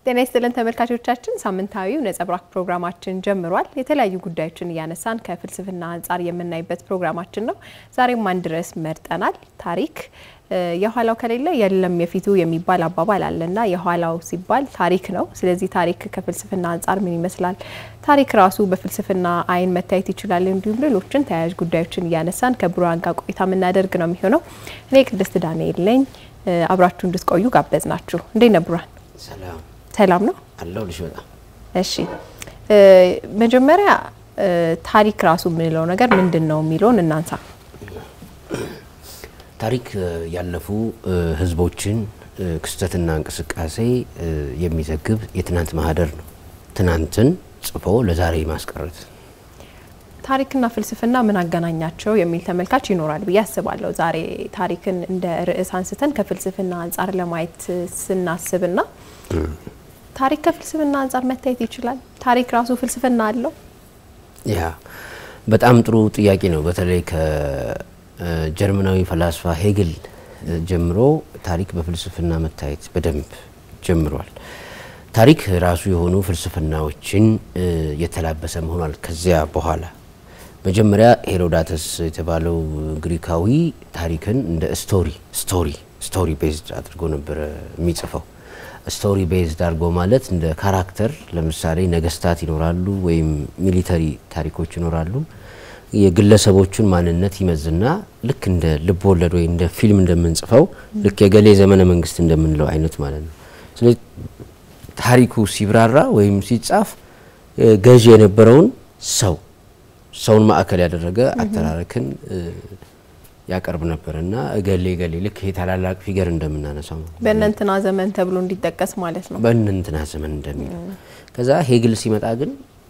ጤና ይስጥልን ተመልካቾቻችን፣ ሳምንታዊው ነጸብራቅ ፕሮግራማችን ጀምሯል። የተለያዩ ጉዳዮችን እያነሳን ከፍልስፍና አንጻር የምናይበት ፕሮግራማችን ነው። ዛሬም አንድ ርዕስ መርጠናል። ታሪክ የኋላው ከሌለ የለም የፊቱ የሚባል አባባል አለና የኋላው ሲባል ታሪክ ነው። ስለዚህ ታሪክ ከፍልስፍና አንጻር ምን ይመስላል፣ ታሪክ ራሱ በፍልስፍና አይን መታየት ይችላል፣ እንዲሁም ሌሎችን ተያያዥ ጉዳዮችን እያነሳን ከብሩሃን ጋር ቆይታ የምናደርግ ነው የሚሆነው። እኔ ቅድስት ዳንኤል ነኝ። አብራችሁ እንድትቆዩ ጋበዝ ናችሁ። እንዴት ነህ ብሩሃን? ሰላም ሰላም ነው አለሁልሽ። በጣም እሺ። መጀመሪያ ታሪክ ራሱ የምንለው ነገር ምንድን ነው የሚለውን እናንሳ። ታሪክ ያለፉ ህዝቦችን ክስተትና እንቅስቃሴ የሚዘግብ የትናንት ማህደር ነው። ትናንትን ጽፎ ለዛሬ ማስቀረት። ታሪክና ፍልስፍና ምን አገናኛቸው የሚል ተመልካች ይኖራል ብዬ አስባለሁ። ዛሬ ታሪክን እንደ ርዕስ አንስተን ከፍልስፍና አንጻር ለማየት ስናስብና ታሪክ ከፍልስፍና አንጻር መታየት ይችላል። ታሪክ ራሱ ፍልስፍና አለው። ያ በጣም ጥሩ ጥያቄ ነው። በተለይ ከጀርመናዊ ፈላስፋ ሄግል ጀምሮ ታሪክ በፍልስፍና መታየት በደንብ ጀምሯል። ታሪክ ራሱ የሆኑ ፍልስፍናዎችን የተላበሰ መሆኗል። ከዚያ በኋላ መጀመሪያ ሄሮዳተስ የተባለው ግሪካዊ ታሪክን እንደ ስቶሪ ስቶሪ ስቶሪ ቤዝድ አድርጎ ነበረ የሚጽፈው። ስቶሪ ቤዝድ አድርጎ ማለት እንደ ካራክተር ለምሳሌ ነገስታት ይኖራሉ ወይም ሚሊተሪ ታሪኮች ይኖራሉ። የግለሰቦቹን ማንነት ይመዝና ልክ እንደ ልብ ወለድ ወይ እንደ ፊልም እንደምንጽፈው ልክ የገሌ ዘመነ መንግስት እንደምንለው አይነት ማለት ነው። ስለዚህ ታሪኩ ሲብራራ ወይም ሲጻፍ ገዢ የነበረውን ሰው ሰውን ማዕከል ያደረገ አተራረክን ያቀርብ ነበር እና እገሌ ገሌ ልክ ይሄ ታላላቅ ፊገር እንደምናነሳው በእነንትና ዘመን ተብሎ እንዲጠቀስ ማለት ነው። በእነንትና ዘመን እንደሚለው ከዛ ሄግል ሲመጣ ግን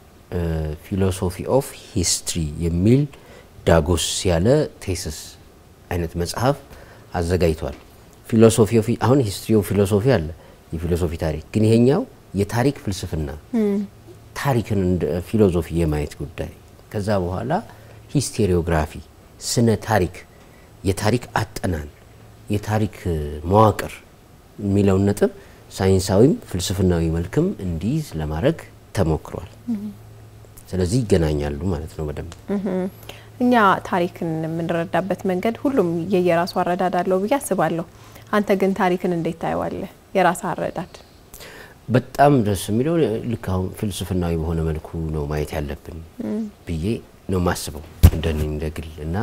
ፊሎሶፊ ኦፍ ሂስትሪ የሚል ዳጎስ ያለ ቴስስ አይነት መጽሐፍ አዘጋጅቷል። ፊሎሶፊ ኦፍ አሁን ሂስትሪ ኦፍ ፊሎሶፊ አለ የፊሎሶፊ ታሪክ ግን ይሄኛው የታሪክ ፍልስፍና ታሪክን እንደ ፊሎሶፊ የማየት ጉዳይ ከዛ በኋላ ሂስቴሪዮግራፊ ስነ ታሪክ የታሪክ አጠናን የታሪክ መዋቅር የሚለውን ነጥብ ሳይንሳዊም ፍልስፍናዊ መልክም እንዲይዝ ለማድረግ ተሞክሯል። ስለዚህ ይገናኛሉ ማለት ነው በደንብ እኛ ታሪክን የምንረዳበት መንገድ ሁሉም የየራሱ አረዳድ አለው ብዬ አስባለሁ። አንተ ግን ታሪክን እንዴት ታየዋለህ? የራስ አረዳድ በጣም ደስ የሚለው ልክ አሁን ፍልስፍናዊ በሆነ መልኩ ነው ማየት ያለብን ብዬ ነው ማስበው እንደኔ እንደ ግል እና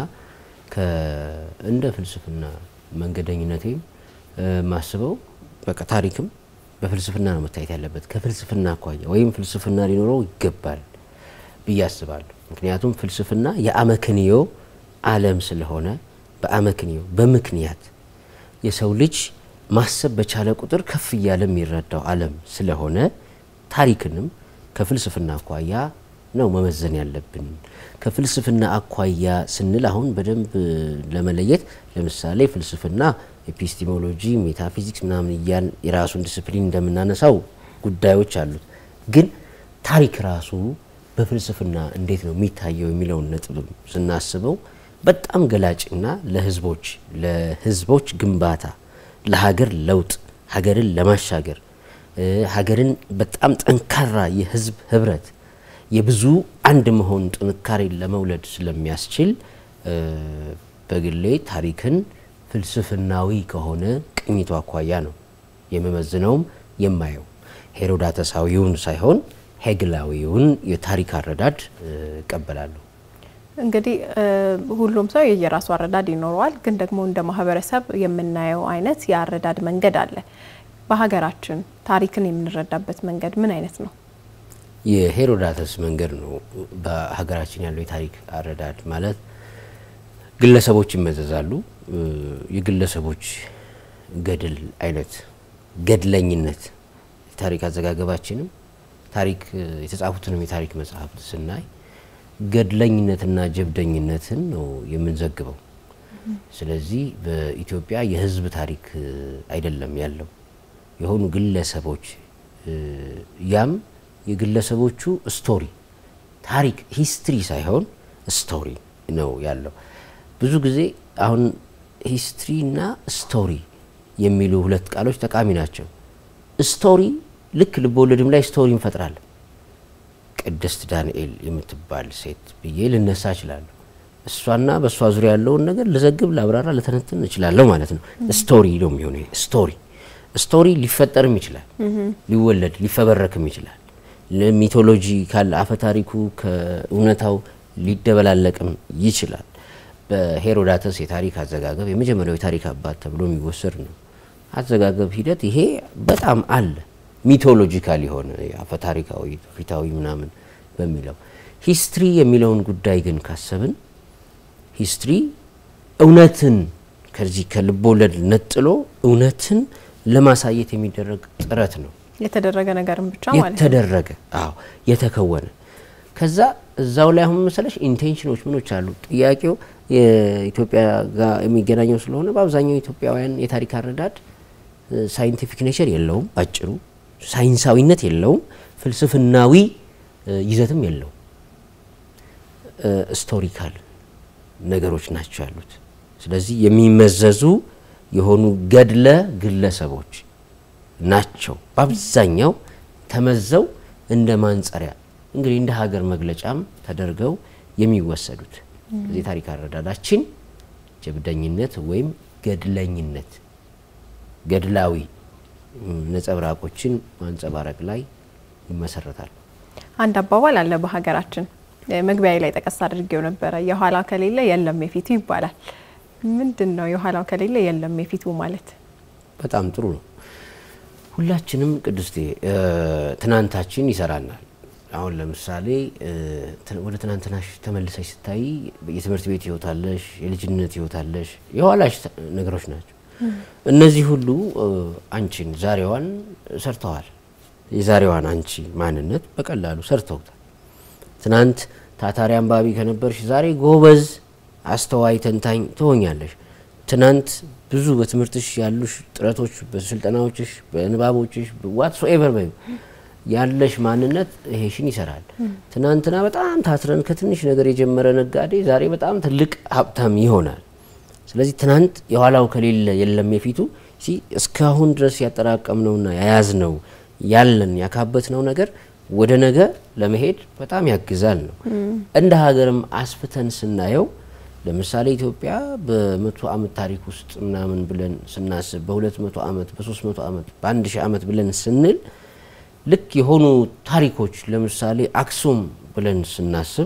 እንደ ፍልስፍና መንገደኝነቴም ማስበው በቃ ታሪክም በፍልስፍና ነው መታየት ያለበት ከፍልስፍና አኳያ ወይም ፍልስፍና ሊኖረው ይገባል ብዬ አስባለሁ። ምክንያቱም ፍልስፍና የአመክንዮ ዓለም ስለሆነ በአመክንዮ በምክንያት የሰው ልጅ ማሰብ በቻለ ቁጥር ከፍ እያለ የሚረዳው ዓለም ስለሆነ ታሪክንም ከፍልስፍና አኳያ ነው መመዘን ያለብን። ከፍልስፍና አኳያ ስንል አሁን በደንብ ለመለየት ለምሳሌ ፍልስፍና ኤፒስቲሞሎጂ፣ ሜታፊዚክስ ምናምን እያን የራሱን ዲስፕሊን እንደምናነሳው ጉዳዮች አሉት። ግን ታሪክ ራሱ በፍልስፍና እንዴት ነው የሚታየው የሚለውን ነጥብ ስናስበው በጣም ገላጭና ለህዝቦች ለህዝቦች ግንባታ ለሀገር ለውጥ ሀገርን ለማሻገር ሀገርን በጣም ጠንካራ የህዝብ ህብረት የብዙ አንድ መሆን ጥንካሬን ለመውለድ ስለሚያስችል በግሌ ታሪክን ፍልስፍናዊ ከሆነ ቅኝቱ አኳያ ነው የመመዝነውም የማየው ሄሮዳተሳዊውን ሳይሆን ሄግላዊውን የታሪክ አረዳድ እቀበላለሁ። እንግዲህ ሁሉም ሰው የየራሱ አረዳድ ይኖረዋል። ግን ደግሞ እንደ ማህበረሰብ የምናየው አይነት የአረዳድ መንገድ አለ። በሀገራችን ታሪክን የምንረዳበት መንገድ ምን አይነት ነው? የሄሮዳተስ መንገድ ነው በሀገራችን ያለው የታሪክ አረዳድ ማለት ግለሰቦች ይመዘዛሉ። የግለሰቦች ገድል አይነት ገድለኝነት የታሪክ አዘጋገባችንም ታሪክ የተጻፉትንም የታሪክ መጽሐፍት ስናይ ገድለኝነትና ጀብደኝነትን ነው የምንዘግበው። ስለዚህ በኢትዮጵያ የህዝብ ታሪክ አይደለም ያለው የሆኑ ግለሰቦች ያም የግለሰቦቹ ስቶሪ ታሪክ ሂስትሪ ሳይሆን ስቶሪ ነው ያለው። ብዙ ጊዜ አሁን ሂስትሪ እና ስቶሪ የሚሉ ሁለት ቃሎች ጠቃሚ ናቸው። ስቶሪ ልክ ልቦወለድም ላይ ስቶሪ እንፈጥራለን። ቅድስት ዳንኤል የምትባል ሴት ብዬ ልነሳ እችላለሁ። እሷና በእሷ ዙሪያ ያለውን ነገር ልዘግብ፣ ላብራራ፣ ልተነትን እችላለሁ ማለት ነው። ስቶሪ ነው የሚሆነው። ስቶሪ ስቶሪ ሊፈጠርም ይችላል፣ ሊወለድ ሊፈበረክም ይችላል። ሚቶሎጂ ካለ አፈ ታሪኩ ከእውነታው ሊደበላለቅም ይችላል። በሄሮዳተስ የታሪክ አዘጋገብ የመጀመሪያው የታሪክ አባት ተብሎ የሚወሰድ ነው። አዘጋገብ ሂደት ይሄ በጣም አለ። ሚቶሎጂካል የሆነ አፈ ታሪካዊ ፊታዊ ምናምን በሚለው ሂስትሪ የሚለውን ጉዳይ ግን ካሰብን ሂስትሪ እውነትን ከዚህ ከልቦለድ ነጥሎ እውነትን ለማሳየት የሚደረግ ጥረት ነው። የተደረገ ነገርም ብቻ ማለት ነው። የተደረገ አዎ፣ የተከወነ ከዛ እዛው ላይ አሁን መሰለሽ ኢንቴንሽኖች ምኖች አሉ። ጥያቄው የኢትዮጵያ ጋር የሚገናኘው ስለሆነ በአብዛኛው ኢትዮጵያውያን የታሪክ አረዳድ ሳይንቲፊክ ኔቸር የለውም፣ አጭሩ ሳይንሳዊነት የለውም፣ ፍልስፍናዊ ይዘትም የለውም። ስቶሪካል ነገሮች ናቸው ያሉት። ስለዚህ የሚመዘዙ የሆኑ ገድለ ግለሰቦች ናቸው በአብዛኛው ተመዘው እንደ ማንጸሪያ እንግዲህ እንደ ሀገር መግለጫም ተደርገው የሚወሰዱት። እዚህ ታሪክ አረዳዳችን ጀብደኝነት ወይም ገድለኝነት ገድላዊ ነጸብራቆችን ማንጸባረቅ ላይ ይመሰረታል። አንድ አባባል አለ በሀገራችን መግቢያ ላይ ጠቀስ አድርጌው ነበረ። የኋላ ከሌለ የለም የፊቱ ይባላል። ምንድን ነው የኋላው ከሌለ የለም የፊቱ ማለት? በጣም ጥሩ ነው። ሁላችንም ቅድስቴ ትናንታችን ይሰራናል። አሁን ለምሳሌ ወደ ትናንትናሽ ተመልሰሽ ስታይ የትምህርት ቤት ህይወት አለሽ፣ የልጅነት ህይወት አለሽ፣ የኋላሽ ነገሮች ናቸው። እነዚህ ሁሉ አንቺን ዛሬዋን ሰርተዋል። የዛሬዋን አንቺ ማንነት በቀላሉ ሰርተውታል። ትናንት ታታሪ አንባቢ ከነበርሽ ዛሬ ጎበዝ አስተዋይ ተንታኝ ትሆኛለሽ። ትናንት ብዙ በትምህርትሽ ያሉሽ ጥረቶች፣ በስልጠናዎችሽ፣ በንባቦችሽ ዋትሶ ኤቨር በዩ ያለሽ ማንነት ይሄሽን ይሰራል። ትናንትና በጣም ታትረን ከትንሽ ነገር የጀመረ ነጋዴ ዛሬ በጣም ትልቅ ሀብታም ይሆናል። ስለዚህ ትናንት የኋላው ከሌለ የለም የፊቱ እስካሁን ድረስ ያጠራቀምነውና የያዝነው ያለን ያካበትነው ነገር ወደ ነገ ለመሄድ በጣም ያግዛል ነው። እንደ ሀገርም አስፍተን ስናየው ለምሳሌ ኢትዮጵያ በመቶ ዓመት ታሪክ ውስጥ ምናምን ብለን ስናስብ በሁለት መቶ ዓመት በሶስት መቶ ዓመት በአንድ ሺህ ዓመት ብለን ስንል ልክ የሆኑ ታሪኮች ለምሳሌ አክሱም ብለን ስናስብ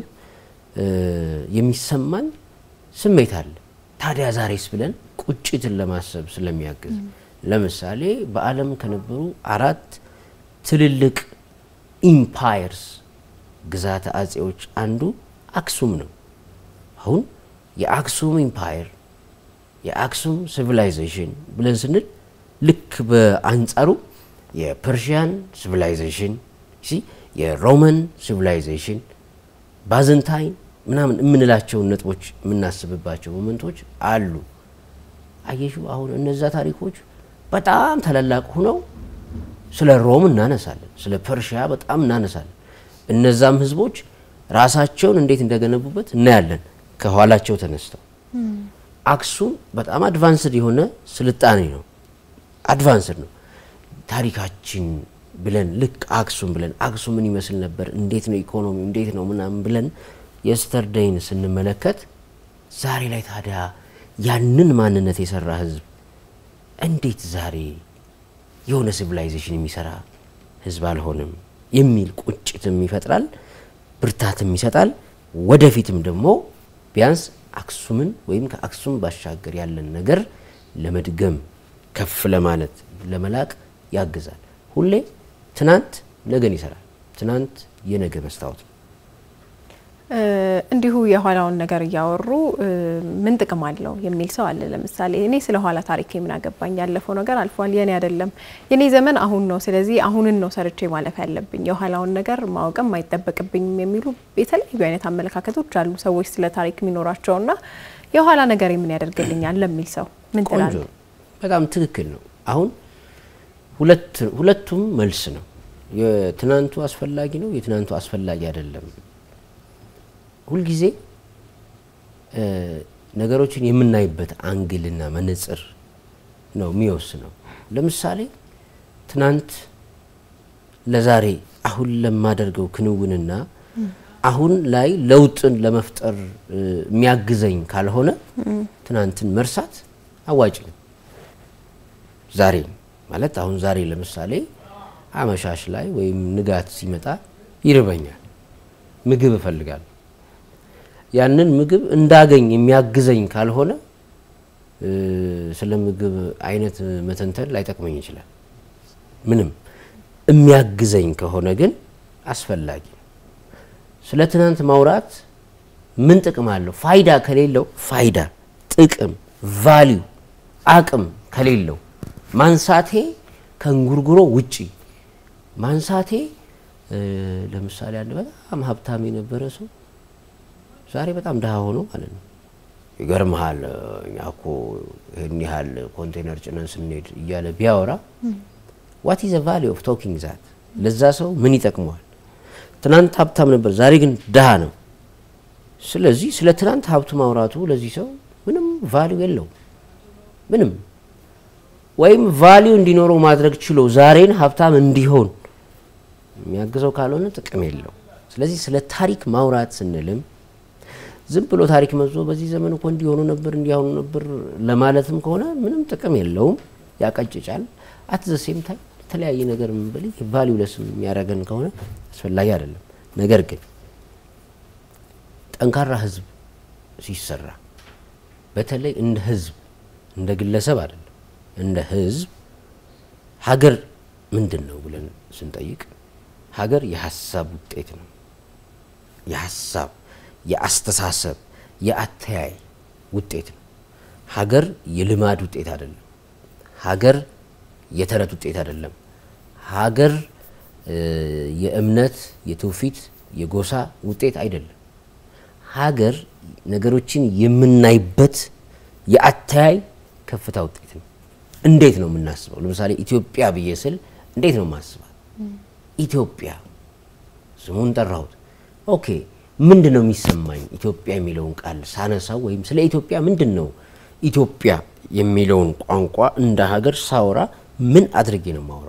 የሚሰማን ስሜት አለ። ታዲያ ዛሬስ ብለን ቁጭትን ለማሰብ ስለሚያግዝ ለምሳሌ በዓለም ከነበሩ አራት ትልልቅ ኢምፓየርስ ግዛተ አጼዎች አንዱ አክሱም ነው። አሁን የአክሱም ኢምፓየር የአክሱም ሲቪላይዜሽን ብለን ስንል ልክ በአንጻሩ የፐርሺያን ሲቪላይዜሽን የሮማን ሲቪላይዜሽን ባዘንታይን ምናምን የምንላቸውን ነጥቦች የምናስብባቸው ሞመንቶች አሉ። አየሹ አሁን እነዛ ታሪኮች በጣም ታላላቅ ሁነው ስለ ሮም እናነሳለን፣ ስለ ፐርሺያ በጣም እናነሳለን። እነዛም ህዝቦች ራሳቸውን እንዴት እንደገነቡበት እናያለን ከኋላቸው ተነስተው። አክሱም በጣም አድቫንስድ የሆነ ስልጣኔ ነው፣ አድቫንስድ ነው። ታሪካችን ብለን ልክ አክሱም ብለን አክሱም ምን ይመስል ነበር፣ እንዴት ነው ኢኮኖሚ፣ እንዴት ነው ምናምን ብለን የስተርደይን ስንመለከት ዛሬ ላይ ታዲያ ያንን ማንነት የሰራ ህዝብ እንዴት ዛሬ የሆነ ሲቪላይዜሽን የሚሰራ ህዝብ አልሆንም የሚል ቁጭትም ይፈጥራል፣ ብርታትም ይሰጣል። ወደፊትም ደግሞ ቢያንስ አክሱምን ወይም ከአክሱም ባሻገር ያለን ነገር ለመድገም ከፍ ለማለት ለመላቅ ያግዛል። ሁሌ ትናንት ነገን ይሰራል። ትናንት የነገ መስታወት ነው። እንዲሁ የኋላውን ነገር እያወሩ ምን ጥቅም አለው የሚል ሰው አለ። ለምሳሌ እኔ ስለ ኋላ ታሪክ ምን አገባኝ፣ ያለፈው ነገር አልፏል፣ የኔ አይደለም፣ የኔ ዘመን አሁን ነው፣ ስለዚህ አሁንን ነው ሰርቼ ማለፍ ያለብኝ፣ የኋላውን ነገር ማወቅም አይጠበቅብኝም የሚሉ የተለያዩ አይነት አመለካከቶች አሉ ሰዎች ስለ ታሪክ የሚኖራቸውና የኋላ ነገር ምን ያደርግልኛል ለሚል ሰው ምን ትላለህ? በጣም ትክክል ነው። አሁን ሁለቱም መልስ ነው። የትናንቱ አስፈላጊ ነው፣ የትናንቱ አስፈላጊ አይደለም። ሁልጊዜ ነገሮችን የምናይበት አንግልና መነጽር ነው የሚወስነው። ለምሳሌ ትናንት ለዛሬ አሁን ለማደርገው ክንውንና አሁን ላይ ለውጥን ለመፍጠር የሚያግዘኝ ካልሆነ ትናንትን መርሳት አዋጭ ነው። ዛሬ ማለት አሁን ዛሬ ለምሳሌ አመሻሽ ላይ ወይም ንጋት ሲመጣ ይርበኛል፣ ምግብ እፈልጋለሁ። ያንን ምግብ እንዳገኝ የሚያግዘኝ ካልሆነ ስለ ምግብ አይነት መተንተን ላይጠቅመኝ ይችላል። ምንም የሚያግዘኝ ከሆነ ግን አስፈላጊ ነው። ስለ ትናንት ማውራት ምን ጥቅም አለው? ፋይዳ ከሌለው ፋይዳ፣ ጥቅም፣ ቫሊዩ፣ አቅም ከሌለው ማንሳቴ ከእንጉርጉሮ ውጪ ማንሳቴ ለምሳሌ አንድ በጣም ሀብታም የነበረ ሰው ዛሬ በጣም ድሃ ሆኖ ማለት ነው። ይገርመሃል እኛ እኮ ይህን ያህል ኮንቴነር ጭነን ስንሄድ እያለ ቢያወራ ዋት ኢዝ ቫሊ ኦፍ ቶኪንግ ዛት ለዛ ሰው ምን ይጠቅመዋል? ትናንት ሀብታም ነበር፣ ዛሬ ግን ድሃ ነው። ስለዚህ ስለ ትናንት ሀብቱ ማውራቱ ለዚህ ሰው ምንም ቫሊዩ የለውም። ምንም ወይም ቫሊዩ እንዲኖረው ማድረግ ችሎ ዛሬን ሀብታም እንዲሆን የሚያግዘው ካልሆነ ጥቅም የለው። ስለዚህ ስለ ታሪክ ማውራት ስንልም ዝም ብሎ ታሪክ መዞ በዚህ ዘመን እኮ እንዲሆኑ ነበር እንዲሆኑ ነበር ለማለትም ከሆነ ምንም ጥቅም የለውም፣ ያቀጭጫል። አት ዘ ሴም ታይም የተለያየ ነገር ምንበል ቫሊዩ ለስም የሚያደርገን ከሆነ አስፈላጊ አይደለም። ነገር ግን ጠንካራ ህዝብ ሲሰራ በተለይ እንደ ህዝብ እንደ ግለሰብ አይደለም እንደ ህዝብ ሀገር ምንድን ነው ብለን ስንጠይቅ ሀገር የሀሳብ ውጤት ነው። የሀሳብ የአስተሳሰብ የአተያይ ውጤት ነው። ሀገር የልማድ ውጤት አይደለም። ሀገር የተረት ውጤት አይደለም። ሀገር የእምነት፣ የትውፊት፣ የጎሳ ውጤት አይደለም። ሀገር ነገሮችን የምናይበት የአተያይ ከፍታ ውጤት ነው። እንዴት ነው የምናስበው? ለምሳሌ ኢትዮጵያ ብዬ ስል እንዴት ነው የማስባት? ኢትዮጵያ ስሙን ጠራሁት። ኦኬ ምንድን ነው የሚሰማኝ? ኢትዮጵያ የሚለውን ቃል ሳነሳው ወይም ስለ ኢትዮጵያ ምንድን ነው ኢትዮጵያ የሚለውን ቋንቋ እንደ ሀገር ሳወራ ምን አድርጌ ነው የማወራው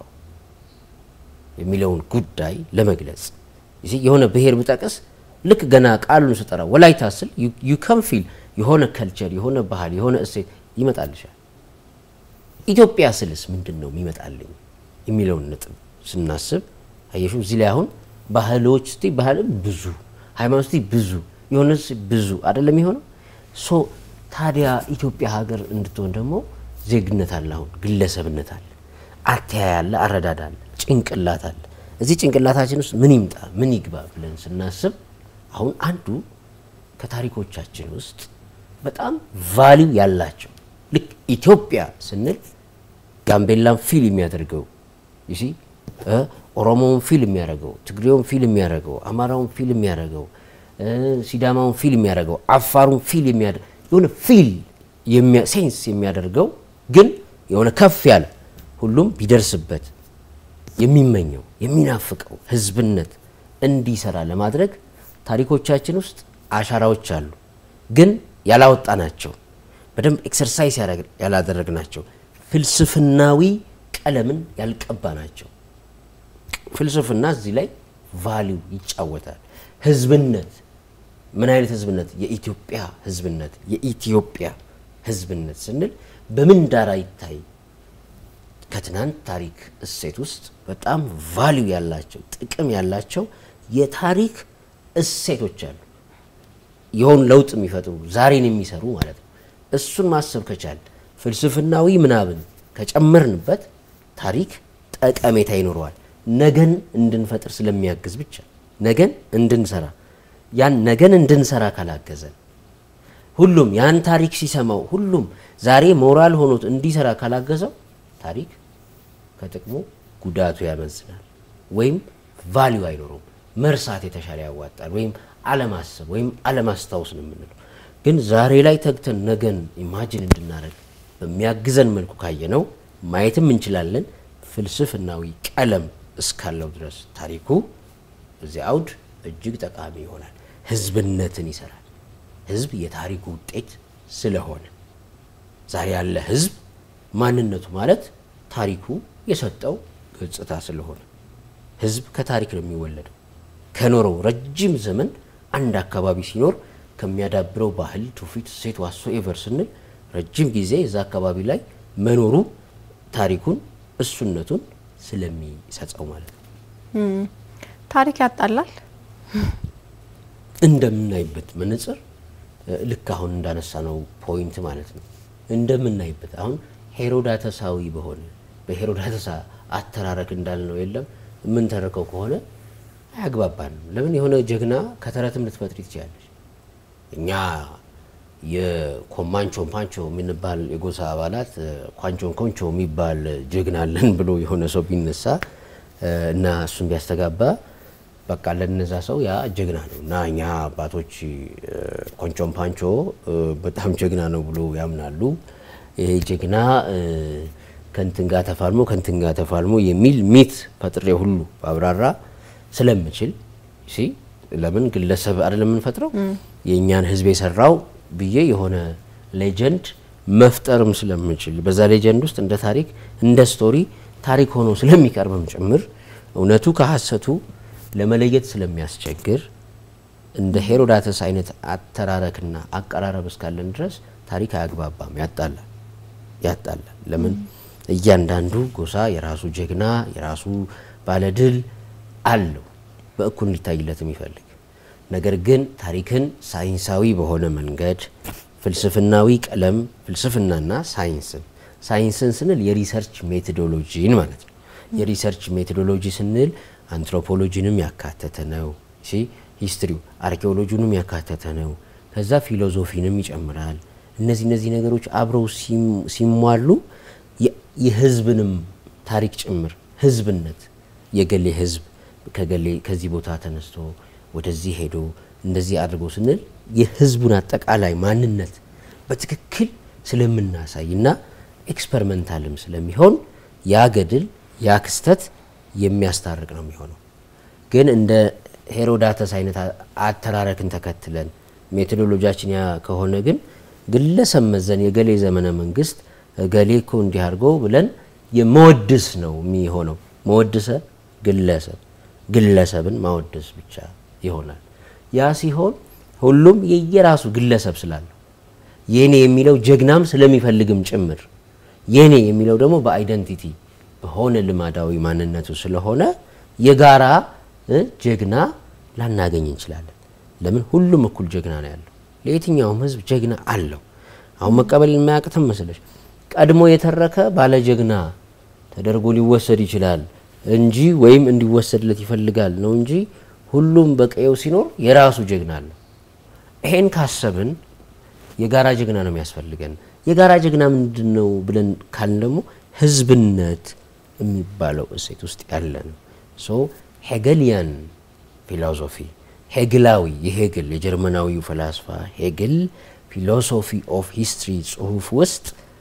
የሚለውን ጉዳይ ለመግለጽ የሆነ ብሔር ብጠቅስ ልክ ገና ቃሉን ስጠራ ወላይታ ስል ዩ ከም ፊል የሆነ ከልቸር የሆነ ባህል የሆነ እሴት ይመጣልሻል። ኢትዮጵያ ስልስ ምንድን ነው የሚመጣልኝ የሚለውን ነጥብ ስናስብ አየሹ እዚህ ላይ አሁን ባህሎች ስ ባህል ብዙ ሃይማኖት ብዙ የሆነ ብዙ አይደለም የሆነው ሶ ታዲያ ኢትዮጵያ ሀገር እንድትሆን ደግሞ ዜግነት አለ፣ አሁን ግለሰብነት አለ፣ አተያይ አለ፣ አረዳድ አለ፣ ጭንቅላት አለ። እዚህ ጭንቅላታችን ውስጥ ምን ይምጣ ምን ይግባ ብለን ስናስብ አሁን አንዱ ከታሪኮቻችን ውስጥ በጣም ቫሊው ያላቸው ልክ ኢትዮጵያ ስንል ጋምቤላን ፊል የሚያደርገው ይሲ ኦሮሞውን ፊል የሚያደርገው ትግሬውን ፊል የሚያደርገው አማራውን ፊል የሚያደርገው ሲዳማውን ፊል የሚያደርገው አፋሩን ፊል የሚያደርገው የሆነ ፊል ሴንስ የሚያደርገው ግን የሆነ ከፍ ያለ ሁሉም ቢደርስበት የሚመኘው የሚናፍቀው ህዝብነት እንዲሰራ ለማድረግ ታሪኮቻችን ውስጥ አሻራዎች አሉ፣ ግን ያላወጣናቸው በደንብ ኤክሰርሳይዝ ያላደረግናቸው ፍልስፍናዊ ቀለምን ያልቀባናቸው። ፍልስፍና እዚህ ላይ ቫሊው ይጫወታል። ህዝብነት ምን አይነት ህዝብነት? የኢትዮጵያ ህዝብነት። የኢትዮጵያ ህዝብነት ስንል በምን ዳራ ይታይ? ከትናንት ታሪክ እሴት ውስጥ በጣም ቫሊው ያላቸው ጥቅም ያላቸው የታሪክ እሴቶች አሉ። የሆኑ ለውጥ የሚፈጥሩ ዛሬን የሚሰሩ ማለት ነው። እሱን ማሰብ ከቻል ፍልስፍናዊ ምናብን ከጨመርንበት ታሪክ ጠቀሜታ ይኖረዋል። ነገን እንድንፈጥር ስለሚያግዝ ብቻ ነገን እንድንሰራ ያን ነገን እንድንሰራ ካላገዘን ሁሉም ያን ታሪክ ሲሰማው ሁሉም ዛሬ ሞራል ሆኖት እንዲሰራ ካላገዘው ታሪክ ከጥቅሙ ጉዳቱ ያመዝናል፣ ወይም ቫሊዩ አይኖረውም። መርሳት የተሻለ ያዋጣል፣ ወይም አለማሰብ ወይም አለማስታወስ ነው የምንለው። ግን ዛሬ ላይ ተግተን ነገን ኢማጅን እንድናደርግ በሚያግዘን መልኩ ካየነው ማየትም እንችላለን። ፍልስፍናዊ ቀለም እስካለው ድረስ ታሪኩ እዚህ አውድ እጅግ ጠቃሚ ይሆናል። ህዝብነትን ይሰራል። ህዝብ የታሪኩ ውጤት ስለሆነ ዛሬ ያለ ህዝብ ማንነቱ ማለት ታሪኩ የሰጠው ገጽታ ስለሆነ ህዝብ ከታሪክ ነው የሚወለደው። ከኖረው ረጅም ዘመን አንድ አካባቢ ሲኖር ከሚያዳብረው ባህል፣ ትውፊት፣ እሴት ዋሶ ኤቨር ስንል ረጅም ጊዜ እዛ አካባቢ ላይ መኖሩ ታሪኩን እሱነቱን ስለሚሰጸው ማለት ነው። ታሪክ ያጣላል። እንደምናይበት መነጽር ልክ አሁን እንዳነሳ ነው ፖይንት ማለት ነው። እንደምናይበት አሁን ሄሮዳተሳዊ በሆነ በሄሮዳተሳ አተራረክ እንዳልነው የለም የምንተርከው ከሆነ አያግባባንም። ለምን የሆነ ጀግና ከተረትም ልትፈጥሪ ትችላለች። እኛ የኮማንቾን ፓንቾ የምንባል የጎሳ አባላት ኳንቾን ኮንቾ የሚባል ጀግና አለን ብሎ የሆነ ሰው ቢነሳ እና እሱን ቢያስተጋባ በቃ ለነዛ ሰው ያ ጀግና ነው እና እኛ አባቶች ኮንቾን ፓንቾ በጣም ጀግና ነው ብሎ ያምናሉ። ይሄ ጀግና ከንትን ጋር ተፋልሞ ከንትን ጋር ተፋልሞ የሚል ሚት ፈጥሬ ሁሉ አብራራ ስለምችል ሲ ለምን ግለሰብ አይደለም የምንፈጥረው የእኛን ሕዝብ የሰራው ብዬ የሆነ ሌጀንድ መፍጠርም ስለምችል በዛ ሌጀንድ ውስጥ እንደ ታሪክ እንደ ስቶሪ ታሪክ ሆኖ ስለሚቀርብም ጭምር እውነቱ ከሀሰቱ ለመለየት ስለሚያስቸግር እንደ ሄሮዳተስ አይነት አተራረክና አቀራረብ እስካለን ድረስ ታሪክ አያግባባም፣ ያጣላል ያጣላል። ለምን እያንዳንዱ ጎሳ የራሱ ጀግና የራሱ ባለድል አለው በእኩል እንዲታይለት የሚፈልግ ነገር ግን ታሪክን ሳይንሳዊ በሆነ መንገድ ፍልስፍናዊ ቀለም ፍልስፍናና ሳይንስን ሳይንስን ስንል የሪሰርች ሜቶዶሎጂን ማለት ነው። የሪሰርች ሜቶዶሎጂ ስንል አንትሮፖሎጂንም ያካተተ ነው። ሂስትሪው አርኪኦሎጂንም ያካተተ ነው። ከዛ ፊሎዞፊንም ይጨምራል። እነዚህ እነዚህ ነገሮች አብረው ሲሟሉ የህዝብንም ታሪክ ጭምር ህዝብነት የገሌ ህዝብ ከገሌ ከዚህ ቦታ ተነስቶ ወደዚህ ሄዶ እንደዚህ አድርጎ ስንል የህዝቡን አጠቃላይ ማንነት በትክክል ስለምናሳይ እና ኤክስፐሪመንታልም ስለሚሆን ያ ገድል ያ ክስተት የሚያስታርቅ ነው የሚሆነው። ግን እንደ ሄሮዳተስ አይነት አተራረክን ተከትለን ሜቶዶሎጂያችን ያ ከሆነ ግን ግለሰብ መዘን የገሌ ዘመነ መንግስት ገሌ እኮ እንዲህ አድርጎ ብለን የመወድስ ነው የሚሆነው። መወድሰ ግለሰብ ግለሰብን ማወደስ ብቻ ይሆናል። ያ ሲሆን ሁሉም የየራሱ ግለሰብ ስላለው የኔ የሚለው ጀግናም ስለሚፈልግም ጭምር የኔ የሚለው ደግሞ በአይደንቲቲ በሆነ ልማዳዊ ማንነቱ ስለሆነ የጋራ ጀግና ላናገኝ እንችላለን። ለምን ሁሉም እኩል ጀግና ነው ያለው። ለየትኛውም ህዝብ ጀግና አለው። አሁን መቀበል የማያቅትም መስለሽ ቀድሞ የተረከ ባለ ጀግና ተደርጎ ሊወሰድ ይችላል እንጂ ወይም እንዲወሰድለት ይፈልጋል ነው እንጂ ሁሉም በቀየው ሲኖር የራሱ ጀግና አለው። ይሄን ካሰብን የጋራ ጀግና ነው የሚያስፈልገን። የጋራ ጀግና ምንድን ነው ብለን ካልን ደግሞ ህዝብነት የሚባለው እሴት ውስጥ ያለ ነው። ሶ ሄገሊያን ፊሎሶፊ ሄግላዊ የሄግል የጀርመናዊው ፈላስፋ ሄግል ፊሎሶፊ ኦፍ ሂስትሪ ጽሁፍ ውስጥ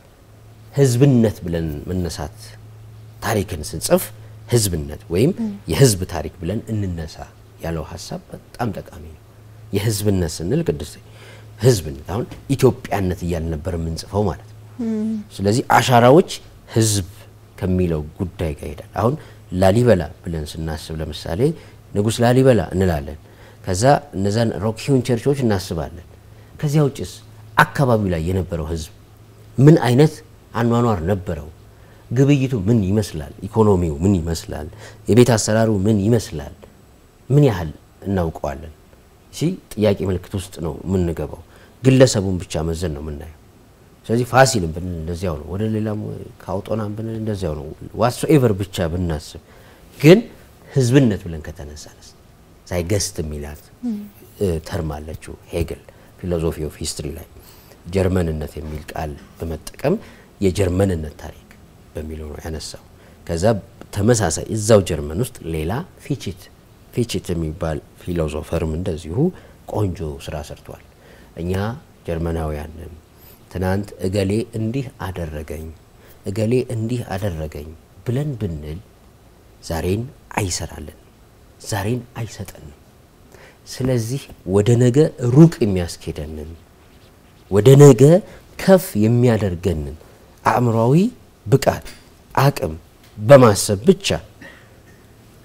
ህዝብነት ብለን መነሳት ታሪክን ስንጽፍ ህዝብነት ወይም የህዝብ ታሪክ ብለን እንነሳ ያለው ሀሳብ በጣም ጠቃሚ ነው። የህዝብነት ስንል ቅድስት ህዝብነት አሁን ኢትዮጵያነት እያልን ነበር የምንጽፈው ማለት ነው። ስለዚህ አሻራዎች ህዝብ ከሚለው ጉዳይ ጋር ይሄዳል። አሁን ላሊበላ ብለን ስናስብ ለምሳሌ ንጉሥ ላሊበላ እንላለን። ከዛ እነዛን ሮኪውን ቸርቾች እናስባለን። ከዚያ ውጭስ አካባቢው ላይ የነበረው ህዝብ ምን አይነት አኗኗር ነበረው? ግብይቱ ምን ይመስላል? ኢኮኖሚው ምን ይመስላል? የቤት አሰራሩ ምን ይመስላል? ምን ያህል እናውቀዋለን? ሲ ጥያቄ ምልክት ውስጥ ነው የምንገባው። ግለሰቡን ብቻ መዘን ነው የምናየው። ስለዚህ ፋሲልም ብንል እንደዚያው ነው። ወደ ሌላም ካውጦናም ብንል እንደዚያው ነው። ዋትሶ ኤቨር ብቻ ብናስብ ግን ህዝብነት ብለን ከተነሳነስ ሳይገስት የሚላት ተርም አለችው ሄግል ፊሎዞፊ ኦፍ ሂስትሪ ላይ ጀርመንነት የሚል ቃል በመጠቀም የጀርመንነት ታሪክ በሚለው ነው ያነሳው። ከዛ ተመሳሳይ እዛው ጀርመን ውስጥ ሌላ ፊቺት ፊቺት የሚባል ፊሎዞፈርም እንደዚሁ ቆንጆ ስራ ሰርቷል። እኛ ጀርመናውያንም ትናንት እገሌ እንዲህ አደረገኝ እገሌ እንዲህ አደረገኝ ብለን ብንል ዛሬን አይሰራልን፣ ዛሬን አይሰጠንም። ስለዚህ ወደ ነገ ሩቅ የሚያስኬደንን ወደ ነገ ከፍ የሚያደርገንን አእምሯዊ ብቃት አቅም በማሰብ ብቻ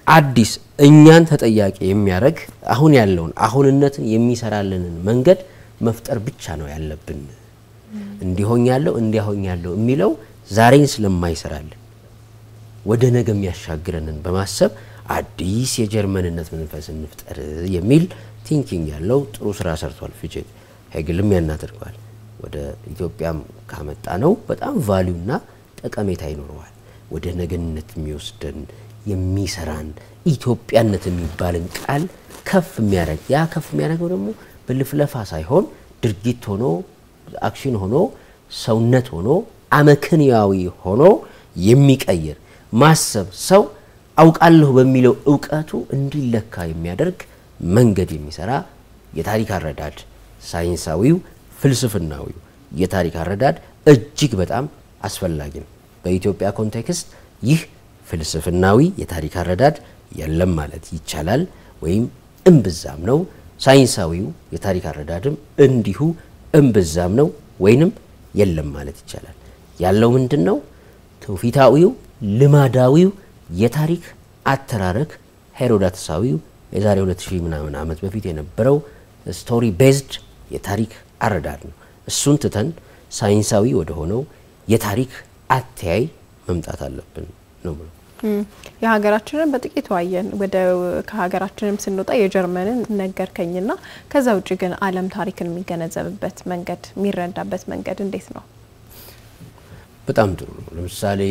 አዲስ እኛን ተጠያቂ የሚያደርግ አሁን ያለውን አሁንነትን የሚሰራልንን መንገድ መፍጠር ብቻ ነው ያለብን። እንዲሆኝ ያለው እንዲያሆኝ ያለው የሚለው ዛሬን ስለማይሰራልን ወደ ነገ የሚያሻግረንን በማሰብ አዲስ የጀርመንነት መንፈስ እንፍጠር የሚል ቲንኪንግ ያለው ጥሩ ስራ ሰርቷል ፊቼ። ሄግልም ያናደርገዋል። ወደ ኢትዮጵያም ካመጣ ነው በጣም ቫሊዩና ጠቀሜታ ይኖረዋል። ወደ ነገነት የሚወስደን የሚሰራን ኢትዮጵያነት የሚባልን ቃል ከፍ የሚያደርግ ያ ከፍ የሚያደርገው ደግሞ በልፍለፋ ሳይሆን ድርጊት ሆኖ አክሽን ሆኖ ሰውነት ሆኖ አመክንያዊ ሆኖ የሚቀይር ማሰብ ሰው አውቃለሁ በሚለው እውቀቱ እንዲለካ የሚያደርግ መንገድ የሚሰራ የታሪክ አረዳድ ሳይንሳዊው ፍልስፍናዊው የታሪክ አረዳድ እጅግ በጣም አስፈላጊ ነው። በኢትዮጵያ ኮንቴክስት ይህ ፍልስፍናዊ የታሪክ አረዳድ የለም ማለት ይቻላል፣ ወይም እምብዛም ነው። ሳይንሳዊው የታሪክ አረዳድም እንዲሁ እምብዛም ነው ወይንም የለም ማለት ይቻላል። ያለው ምንድን ነው? ትውፊታዊው ልማዳዊው የታሪክ አተራረክ ሄሮዳትሳዊው የዛሬ 2000 ምናምን ዓመት በፊት የነበረው ስቶሪ ቤዝድ የታሪክ አረዳድ ነው። እሱን ትተን ሳይንሳዊ ወደ ሆነው የታሪክ አተያይ መምጣት አለብን ነው ብሎ የሀገራችንን በጥቂቱ አየን። ወደ ከሀገራችንም ስንወጣ የጀርመንን ነገርከኝና ከዛ ውጭ ግን ዓለም ታሪክን የሚገነዘብበት መንገድ የሚረዳበት መንገድ እንዴት ነው? በጣም ጥሩ ነው። ለምሳሌ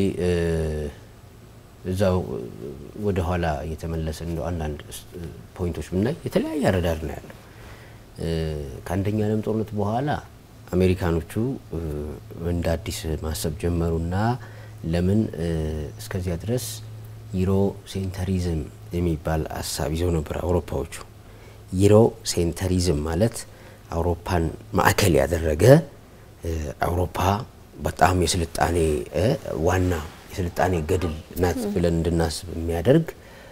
እዛው ወደ ኋላ እየተመለሰ እንደው አንዳንድ ፖይንቶች ብናይ የተለያየ አረዳድ ነው ያለው። ከአንደኛ ዓለም ጦርነት በኋላ አሜሪካኖቹ እንደ አዲስ ማሰብ ጀመሩና ለምን እስከዚያ ድረስ ዩሮ ሴንተሪዝም የሚባል ሀሳብ ይዘው ነበር አውሮፓዎቹ። ዩሮ ሴንተሪዝም ማለት አውሮፓን ማዕከል ያደረገ አውሮፓ በጣም የስልጣኔ ዋና የስልጣኔ ገድል ናት ብለን እንድናስብ የሚያደርግ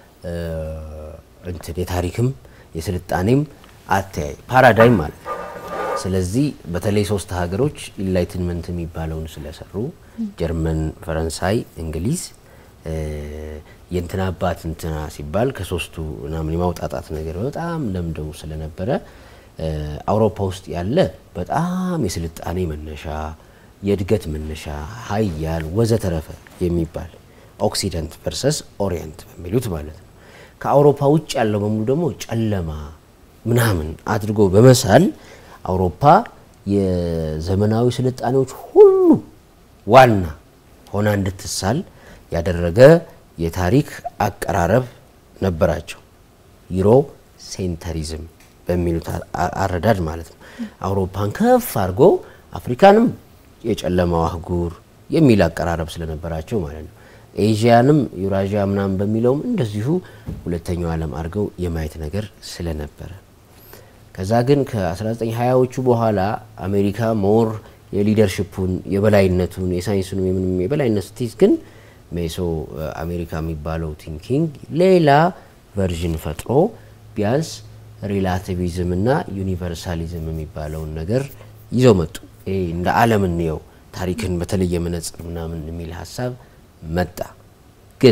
እንትን የታሪክም የስልጣኔም አተያይ ፓራዳይም ማለት ነው። ስለዚህ በተለይ ሶስት ሀገሮች ኢንላይትንመንት የሚባለውን ስለሰሩ ጀርመን፣ ፈረንሳይ፣ እንግሊዝ የእንትና አባት እንትና ሲባል ከሶስቱ ምናምን የማውጣጣት ነገር በጣም ለምደው ስለነበረ አውሮፓ ውስጥ ያለ በጣም የስልጣኔ መነሻ የእድገት መነሻ ሀያል ወዘተረፈ የሚባል ኦክሲደንት ቨርሰስ ኦሪየንት በሚሉት ማለት ነው። ከአውሮፓ ውጭ ያለው በሙሉ ደግሞ ጨለማ ምናምን አድርጎ በመሳል አውሮፓ የዘመናዊ ስልጣኔዎች ሁሉ ዋና ሆና እንድትሳል ያደረገ የታሪክ አቀራረብ ነበራቸው። ዩሮ ሴንተሪዝም በሚሉት አረዳድ ማለት ነው። አውሮፓን ከፍ አድርጎ አፍሪካንም የጨለማው አህጉር የሚል አቀራረብ ስለነበራቸው ማለት ነው። ኤዥያንም ዩራዥያ ምናምን በሚለውም እንደዚሁ ሁለተኛው ዓለም አድርገው የማየት ነገር ስለነበረ ከዛ ግን ከ1920ዎቹ በኋላ አሜሪካ ሞር የሊደርሽፑን የበላይነቱን የሳይንሱን የምንም የበላይነት ስትይዝ ግን ሜሶ አሜሪካ የሚባለው ቲንኪንግ ሌላ ቨርዥን ፈጥሮ ቢያንስ ሪላቲቪዝም እና ዩኒቨርሳሊዝም የሚባለውን ነገር ይዘው መጡ። ይሄ እንደ ዓለም እንየው ታሪክን በተለየ መነጽር ምናምን የሚል ሀሳብ መጣ። ግን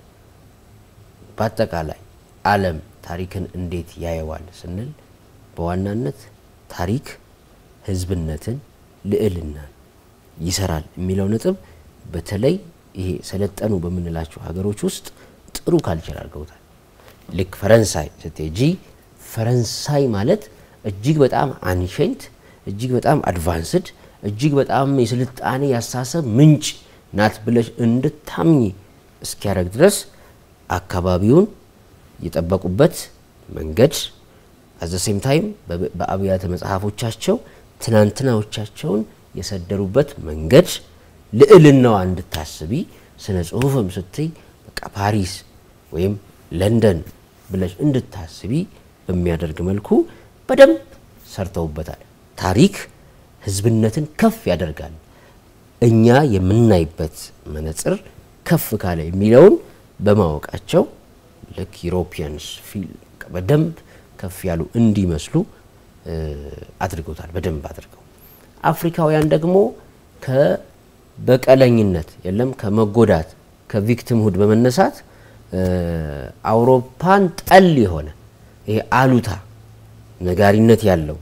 በአጠቃላይ ዓለም ታሪክን እንዴት ያየዋል ስንል በዋናነት ታሪክ ሕዝብነትን፣ ልዕልናን ይሰራል የሚለው ነጥብ በተለይ ይሄ ሰለጠኑ በምንላቸው ሀገሮች ውስጥ ጥሩ ካልቸር አድርገውታል። ልክ ፈረንሳይ ስትሄጂ ፈረንሳይ ማለት እጅግ በጣም አንሸንት እጅግ በጣም አድቫንስድ እጅግ በጣም የስልጣኔ ያሳሰብ ምንጭ ናት ብለሽ እንድታምኝ እስኪያደርግ ድረስ አካባቢውን የጠበቁበት መንገድ አዘ ሴም ታይም በአብያተ መጽሐፎቻቸው ትናንትናዎቻቸውን የሰደሩበት መንገድ ልዕልናዋ እንድታስቢ ስነ ጽሁፍም ስትይ በቃ ፓሪስ ወይም ለንደን ብለሽ እንድታስቢ በሚያደርግ መልኩ በደንብ ሰርተውበታል። ታሪክ ህዝብነትን ከፍ ያደርጋል። እኛ የምናይበት መነጽር ከፍ ካለ የሚለውን በማወቃቸው ልክ ዩሮፒያንስ በደንብ ከፍ ያሉ እንዲመስሉ አድርገውታል። በደንብ አድርገው አፍሪካውያን ደግሞ ከበቀለኝነት የለም ከመጎዳት ከቪክቲምሁድ በመነሳት አውሮፓን ጠል የሆነ ይሄ አሉታ ነጋሪነት ያለው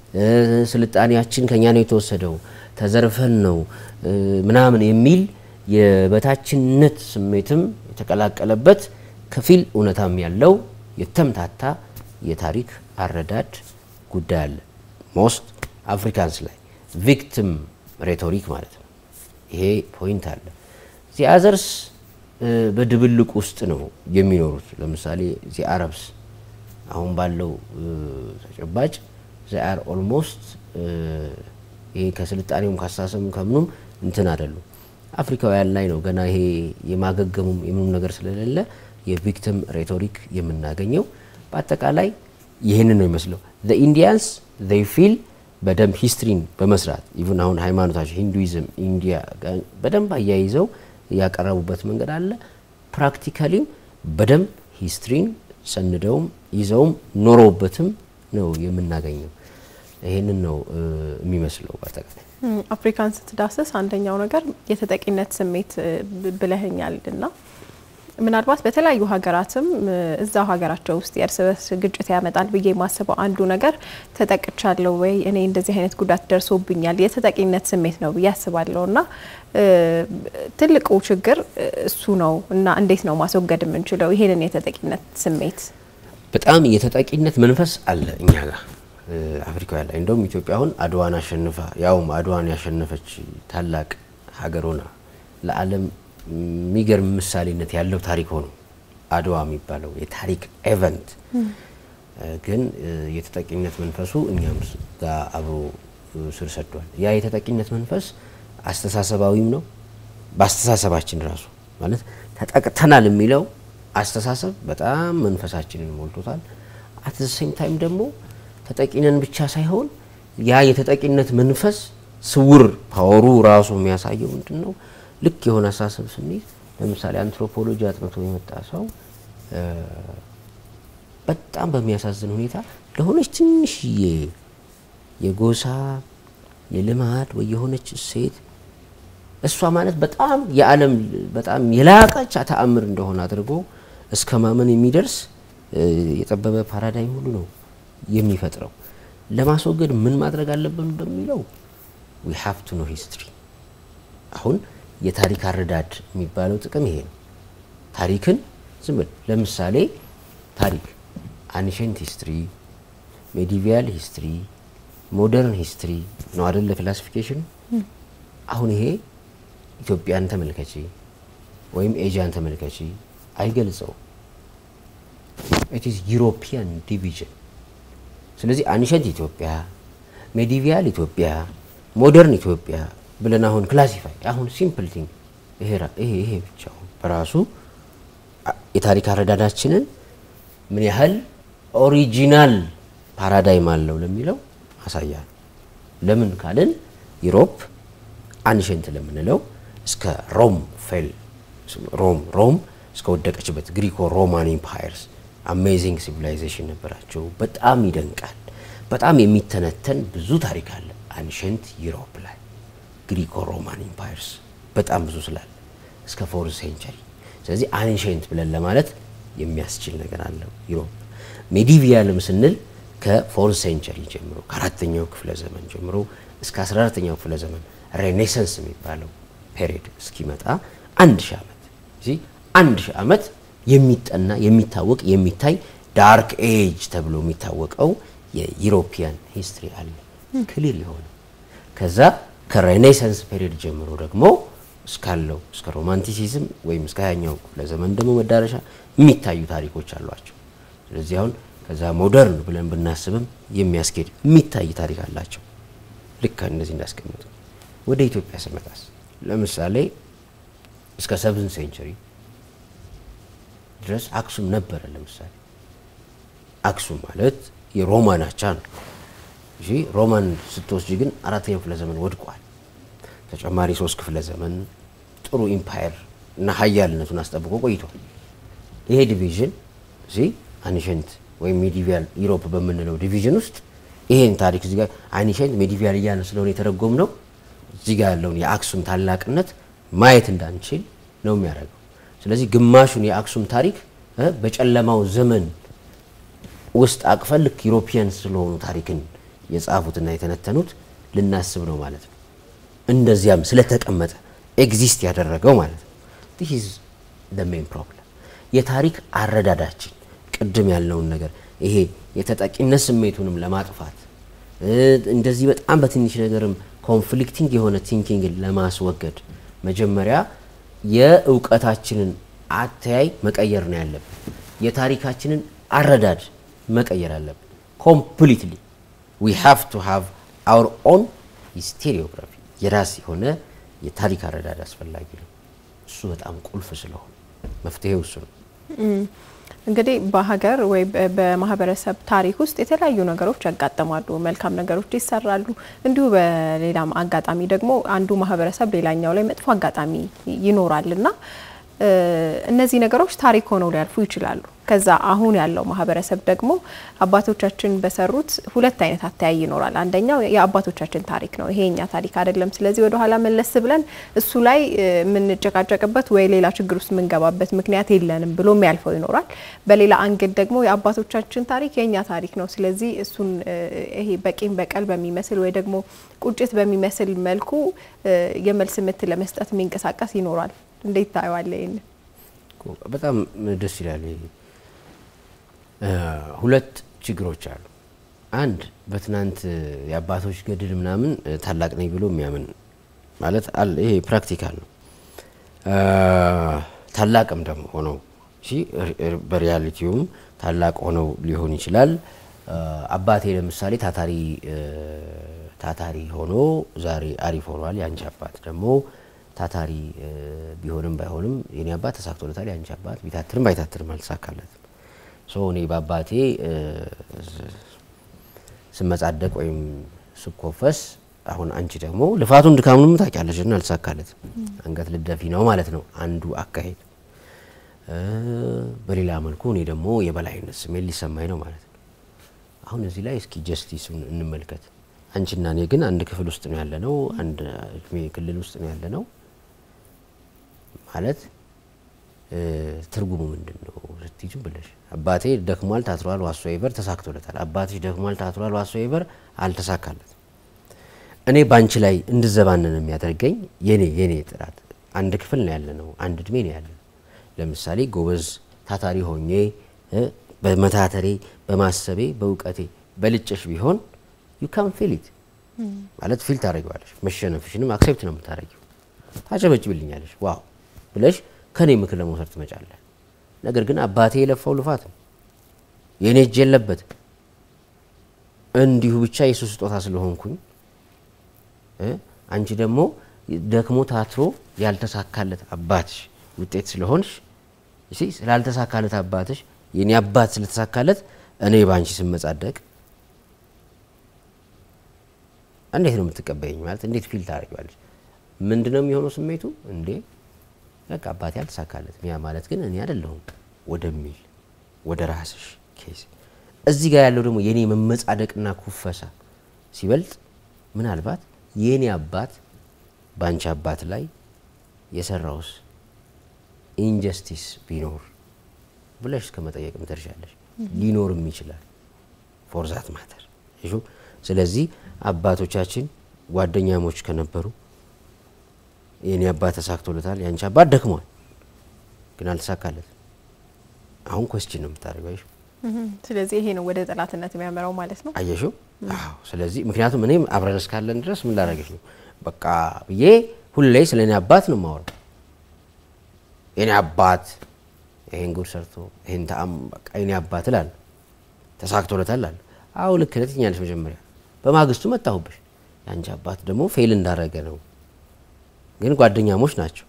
ስልጣኔያችን ከኛ ነው የተወሰደው፣ ተዘርፈን ነው ምናምን የሚል የበታችነት ስሜትም የተቀላቀለበት ከፊል እውነታም ያለው የተምታታ የታሪክ አረዳድ ጉዳይ አለ። ሞስት አፍሪካንስ ላይ ቪክቲም ሬቶሪክ ማለት ነው። ይሄ ፖይንት አለ። ዚ አዘርስ በድብልቅ ውስጥ ነው የሚኖሩት። ለምሳሌ ዚ አረብስ አሁን ባለው ተጨባጭ ዚ አር ኦልሞስት ይሄ ከስልጣኔውም ካስተሳሰብም ከምኑም እንትን አይደሉም። አፍሪካውያን ላይ ነው ገና ይሄ የማገገሙም የምኑም ነገር ስለሌለ የቪክቲም ሬቶሪክ የምናገኘው። በአጠቃላይ ይህንን ነው ይመስለው ኢንዲያንስ ይ ፊል በደንብ ሂስትሪን በመስራት ኢቭን አሁን ሃይማኖታቸው ሂንዱይዝም ኢንዲያ በደንብ አያይዘው ያቀረቡበት መንገድ አለ። ፕራክቲካሊም በደንብ ሂስትሪን ሰንደውም ይዘውም ኖረውበትም ነው የምናገኘው። ይህንን ነው የሚመስለው በአጠቃላይ አፍሪካን ስትዳስስ አንደኛው ነገር የተጠቂነት ስሜት ብለህኛል እና ምናልባት በተለያዩ ሀገራትም እዛው ሀገራቸው ውስጥ የእርስ በርስ ግጭት ያመጣል ብዬ የማስበው አንዱ ነገር ተጠቅቻለሁ ወይ እኔ እንደዚህ አይነት ጉዳት ደርሶብኛል የተጠቂነት ስሜት ነው ብዬ አስባለሁ እና ትልቁ ችግር እሱ ነው እና እንዴት ነው ማስወገድ የምንችለው ይሄንን የተጠቂነት ስሜት? በጣም የተጠቂነት መንፈስ አለ እኛ ጋር አፍሪካውያን ላይ እንደውም ኢትዮጵያ አሁን አድዋን አሸንፋ ያውም አድዋን ያሸነፈች ታላቅ ሀገር ሆና ለዓለም የሚገርም ምሳሌነት ያለው ታሪክ ሆኖ አድዋ የሚባለው የታሪክ ኤቨንት ግን የተጠቂነት መንፈሱ እኛም ጋር አብሮ ስር ሰዷል። ያ የተጠቂነት መንፈስ አስተሳሰባዊም ነው። በአስተሳሰባችን ራሱ ማለት ተጠቅተናል የሚለው አስተሳሰብ በጣም መንፈሳችንን ሞልቶታል። አት ዘ ሴም ታይም ደግሞ ተጠቂነን ብቻ ሳይሆን ያ የተጠቂነት መንፈስ ስውር ፓወሩ ራሱ የሚያሳየው ምንድን ነው? ልክ የሆነ አስተሳሰብ ስንይዝ ለምሳሌ አንትሮፖሎጂ አጥንቶ የመጣ ሰው በጣም በሚያሳዝን ሁኔታ ለሆነች ትንሽዬ የጎሳ የልማድ ወይ የሆነች እሴት እሷ ማለት በጣም የዓለም በጣም የላቀች ተአምር እንደሆነ አድርጎ እስከ ማመን የሚደርስ የጠበበ ፓራዳይም ሁሉ ነው የሚፈጥረው። ለማስወገድ ምን ማድረግ አለብን በሚለው ዊ ሃቭ ቱ ኖ ሂስትሪ። አሁን የታሪክ አረዳድ የሚባለው ጥቅም ይሄ ነው። ታሪክን ዝም ብል ለምሳሌ ታሪክ አንሸንት ሂስትሪ፣ ሜዲቪያል ሂስትሪ፣ ሞደርን ሂስትሪ ነው አይደል? ለክላሲፊኬሽኑ አሁን ይሄ ኢትዮጵያን ተመልከቺ ወይም ኤዥያን ተመልከቺ አይገልጸው። ኢት ኢዝ ዩሮፒያን ዲቪዥን። ስለዚህ አንሸንት ኢትዮጵያ፣ ሜዲቪያል ኢትዮጵያ፣ ሞደርን ኢትዮጵያ ብለን አሁን ክላሲፋይ አሁን ሲምፕል ቲንግ ይሄ ይሄ ብቻ በራሱ የታሪክ አረዳዳችንን ምን ያህል ኦሪጂናል ፓራዳይም አለው ለሚለው አሳያል። ለምን ካልን ዩሮፕ አንሸንት ለምንለው እስከ ሮም ፌል ሮም ሮም እስከ ወደቀችበት ግሪኮ ሮማን ኢምፓየርስ አሜዚንግ ሲቪላይዜሽን ነበራቸው። በጣም ይደንቃል። በጣም የሚተነተን ብዙ ታሪክ አለ አንሸንት ዩሮፕ ላይ ግሪኮ ሮማን ኢምፓየርስ በጣም ብዙ ስላለ እስከ ፎርዝ ሴንቸሪ። ስለዚህ አንሸንት ብለን ለማለት የሚያስችል ነገር አለው ዩሮፕ። ሜዲቪያልም ስንል ከፎርዝ ሴንቸሪ ጀምሮ ከአራተኛው ክፍለ ዘመን ጀምሮ እስከ 14ተኛው ክፍለ ዘመን ሬኔሰንስ የሚባለው ፔሪድ እስኪመጣ አንድ ሺህ ዓመት እዚህ አንድ ሺህ ዓመት የሚጠና የሚታወቅ የሚታይ ዳርክ ኤጅ ተብሎ የሚታወቀው የዩሮፒያን ሂስትሪ አለ ክሊር የሆነ ከዛ ከሬኔሳንስ ፔሪድ ጀምሮ ደግሞ እስካለው እስከ ሮማንቲሲዝም ወይም እስከ ሀያኛው ክፍለ ዘመን ደግሞ መዳረሻ የሚታዩ ታሪኮች አሏቸው። ስለዚህ አሁን ከዛ ሞደርን ብለን ብናስብም የሚያስኬድ የሚታይ ታሪክ አላቸው። ልክ እንደዚህ እንዳስቀምጡ ወደ ኢትዮጵያ ስመጣስ ለምሳሌ እስከ ሰብን ሴንቸሪ ድረስ አክሱም ነበረ። ለምሳሌ አክሱም ማለት የሮማን አቻ ነው። እሺ ሮማን ስትወስጂ ግን አራተኛው ክፍለ ዘመን ወድቋል። ተጨማሪ ሶስት ክፍለ ዘመን ጥሩ ኢምፓየር እና ሀያልነቱን አስጠብቆ ቆይቷል። ይሄ ዲቪዥን እዚህ አንሸንት ወይም ሜዲቪያል ዩሮፕ በምንለው ዲቪዥን ውስጥ ይሄን ታሪክ እዚህ ጋር አንሸንት ሜዲቪያል እያለ ስለሆነ የተረጎም ነው እዚህ ጋር ያለውን የአክሱም ታላቅነት ማየት እንዳንችል ነው የሚያደርገው። ስለዚህ ግማሹን የአክሱም ታሪክ በጨለማው ዘመን ውስጥ አቅፈን ልክ ዩሮፒያን ስለሆኑ ታሪክን የጻፉትና የተነተኑት ልናስብ ነው ማለት ነው። እንደዚያም ስለተቀመጠ ኤግዚስት ያደረገው ማለት ነው። ዲስ ኢዝ ዘ ሜን ፕሮብለም። የታሪክ አረዳዳችን ቅድም ያልነውን ነገር ይሄ የተጠቂነት ስሜቱንም ለማጥፋት እንደዚህ በጣም በትንሽ ነገርም ኮንፍሊክቲንግ የሆነ ቲንኪንግን ለማስወገድ መጀመሪያ የእውቀታችንን አተያይ መቀየር ነው ያለብን። የታሪካችንን አረዳድ መቀየር አለብን። ኮምፕሊትሊ ዊ ሃቭ ቱ ሃቭ አወር ኦን ሂስቴሪዮግራፊ የራስ የሆነ የታሪክ አረዳድ አስፈላጊ ነው። እሱ በጣም ቁልፍ ስለሆነ መፍትሄው እሱ ነው። እንግዲህ በሀገር ወይ በማህበረሰብ ታሪክ ውስጥ የተለያዩ ነገሮች ያጋጥማሉ። መልካም ነገሮች ይሰራሉ። እንዲሁ በሌላም አጋጣሚ ደግሞ አንዱ ማህበረሰብ ሌላኛው ላይ መጥፎ አጋጣሚ ይኖራል እና እነዚህ ነገሮች ታሪክ ሆነው ሊያልፉ ይችላሉ። ከዛ አሁን ያለው ማህበረሰብ ደግሞ አባቶቻችን በሰሩት ሁለት አይነት አተያይ ይኖራል። አንደኛው የአባቶቻችን ታሪክ ነው፣ ይሄ የኛ ታሪክ አይደለም። ስለዚህ ወደ ኋላ መለስ ብለን እሱ ላይ የምንጨቃጨቅበት ወይ ሌላ ችግር ውስጥ የምንገባበት ምክንያት የለንም ብሎ የሚያልፈው ይኖራል። በሌላ አንግል ደግሞ የአባቶቻችን ታሪክ የእኛ ታሪክ ነው፣ ስለዚህ እሱን ይሄ በቂም በቀል በሚመስል ወይ ደግሞ ቁጭት በሚመስል መልኩ የመልስ ምት ለመስጠት የሚንቀሳቀስ ይኖራል። እንዴት ታየዋለህ? ይህን በጣም ደስ ይላል። ሁለት ችግሮች አሉ። አንድ በትናንት የአባቶች ገድል ምናምን ታላቅ ነኝ ብሎ የሚያምን ማለት አለ። ይሄ ፕራክቲካል ነው። ታላቅም ደግሞ ሆነው በሪያሊቲውም ታላቅ ሆነው ሊሆን ይችላል። አባቴ ለምሳሌ ታታሪ ታታሪ ሆኖ ዛሬ አሪፍ ሆኗል። የአንቺ አባት ደግሞ ታታሪ ቢሆንም ባይሆንም የኔ አባት ተሳክቶለታል። የአንቺ አባት ቢታትርም ባይታትርም አልተሳካለትም። ሶ እኔ በአባቴ ስመጻደቅ ወይም ስኮፈስ አሁን አንቺ ደግሞ ልፋቱን ድካሙንም ታውቂያለሽ እና አልተሳካለትም። አንገት ልደፊ ነው ማለት ነው አንዱ አካሄድ። በሌላ መልኩ እኔ ደግሞ የበላይነት ስሜት ሊሰማኝ ነው ማለት ነው። አሁን እዚህ ላይ እስኪ ጀስቲሱን እንመልከት። አንቺና እኔ ግን አንድ ክፍል ውስጥ ነው ያለ ነው፣ አንድ እድሜ ክልል ውስጥ ነው ያለ ነው ማለት ትርጉሙ ምንድን ነው ስትይዙ ብለሽ አባቴ ደክሟል፣ ታትሯል፣ ዋሶ ይበር ተሳክቶለታል። አባትሽ ደክሟል፣ ታትሯል፣ ዋሶ ይበር አልተሳካለትም። እኔ ባንቺ ላይ እንድዘባንን የሚያደርገኝ የኔ የኔ ጥራት አንድ ክፍል ነው ያለ ነው፣ አንድ እድሜ ነው ያለ ነው። ለምሳሌ ጎበዝ ታታሪ ሆኜ በመታተሬ በማሰቤ በእውቀቴ በልጭሽ ቢሆን ዩ ካን ፊል ኢት ማለት ፊል ታደረጊዋለሽ። መሸነፍሽንም አክሴፕት ነው የምታደረጊው። ታጨበጭብልኛለሽ ዋው ብለሽ ከኔ ምክር ለመውሰድ ትመጫለህ። ነገር ግን አባቴ የለፋው ልፋት ነው የእኔ እጅ የለበት እንዲሁ ብቻ የሱ ስጦታ ስለሆንኩኝ አንቺ ደግሞ ደክሞ ታትሮ ያልተሳካለት አባትሽ ውጤት ስለሆንሽ ስላልተሳካለት አባትሽ የኔ አባት ስለተሳካለት እኔ በአንቺ ስመጻደቅ እንዴት ነው የምትቀበይኝ? ማለት እንዴት ፊል ታደርጊዋለሽ? ምንድነው የሚሆነው ስሜቱ? እንዴ በቃ አባቴ አልተሳካለትም፣ ያ ማለት ግን እኔ አይደለሁም ወደሚል ወደ ራስሽ ኬስ እዚህ ጋር ያለው ደግሞ የኔ መመጻደቅና ኩፈሳ ሲበልጥ ምናልባት የኔ አባት በአንቺ አባት ላይ የሰራውስ ኢንጀስቲስ ቢኖር ብለሽ እስከ መጠየቅም ትደርሻለሽ። ሊኖርም ይችላል ፎር ዛት ማተር እሹ። ስለዚህ አባቶቻችን ጓደኛሞች ከነበሩ የኔ አባት ተሳክቶለታል፣ የአንቺ አባት ደክሟል፣ ግን አልተሳካለት። አሁን ኮስችን ነው የምታደርገው። ስለዚህ ይሄ ነው ወደ ጠላትነት የሚያመራው ማለት ነው። አየሽው? አዎ። ስለዚህ ምክንያቱም እኔም አብረን እስካለን ድረስ ምን ላደረገች ነው በቃ ብዬ ሁሌ ስለ እኔ አባት ነው የማወራው። የኔ አባት ይሄን ጉድ ሰርቶ ይሄን ተአም በቃ የኔ አባት እላለሁ። ተሳክቶለታል እላለሁ። አዎ ልክ ነህ ትኛለሽ። መጀመሪያ በማግስቱ መጣሁብሽ። የአንቺ አባት ደግሞ ፌል እንዳረገ ነው፣ ግን ጓደኛሞች ናቸው።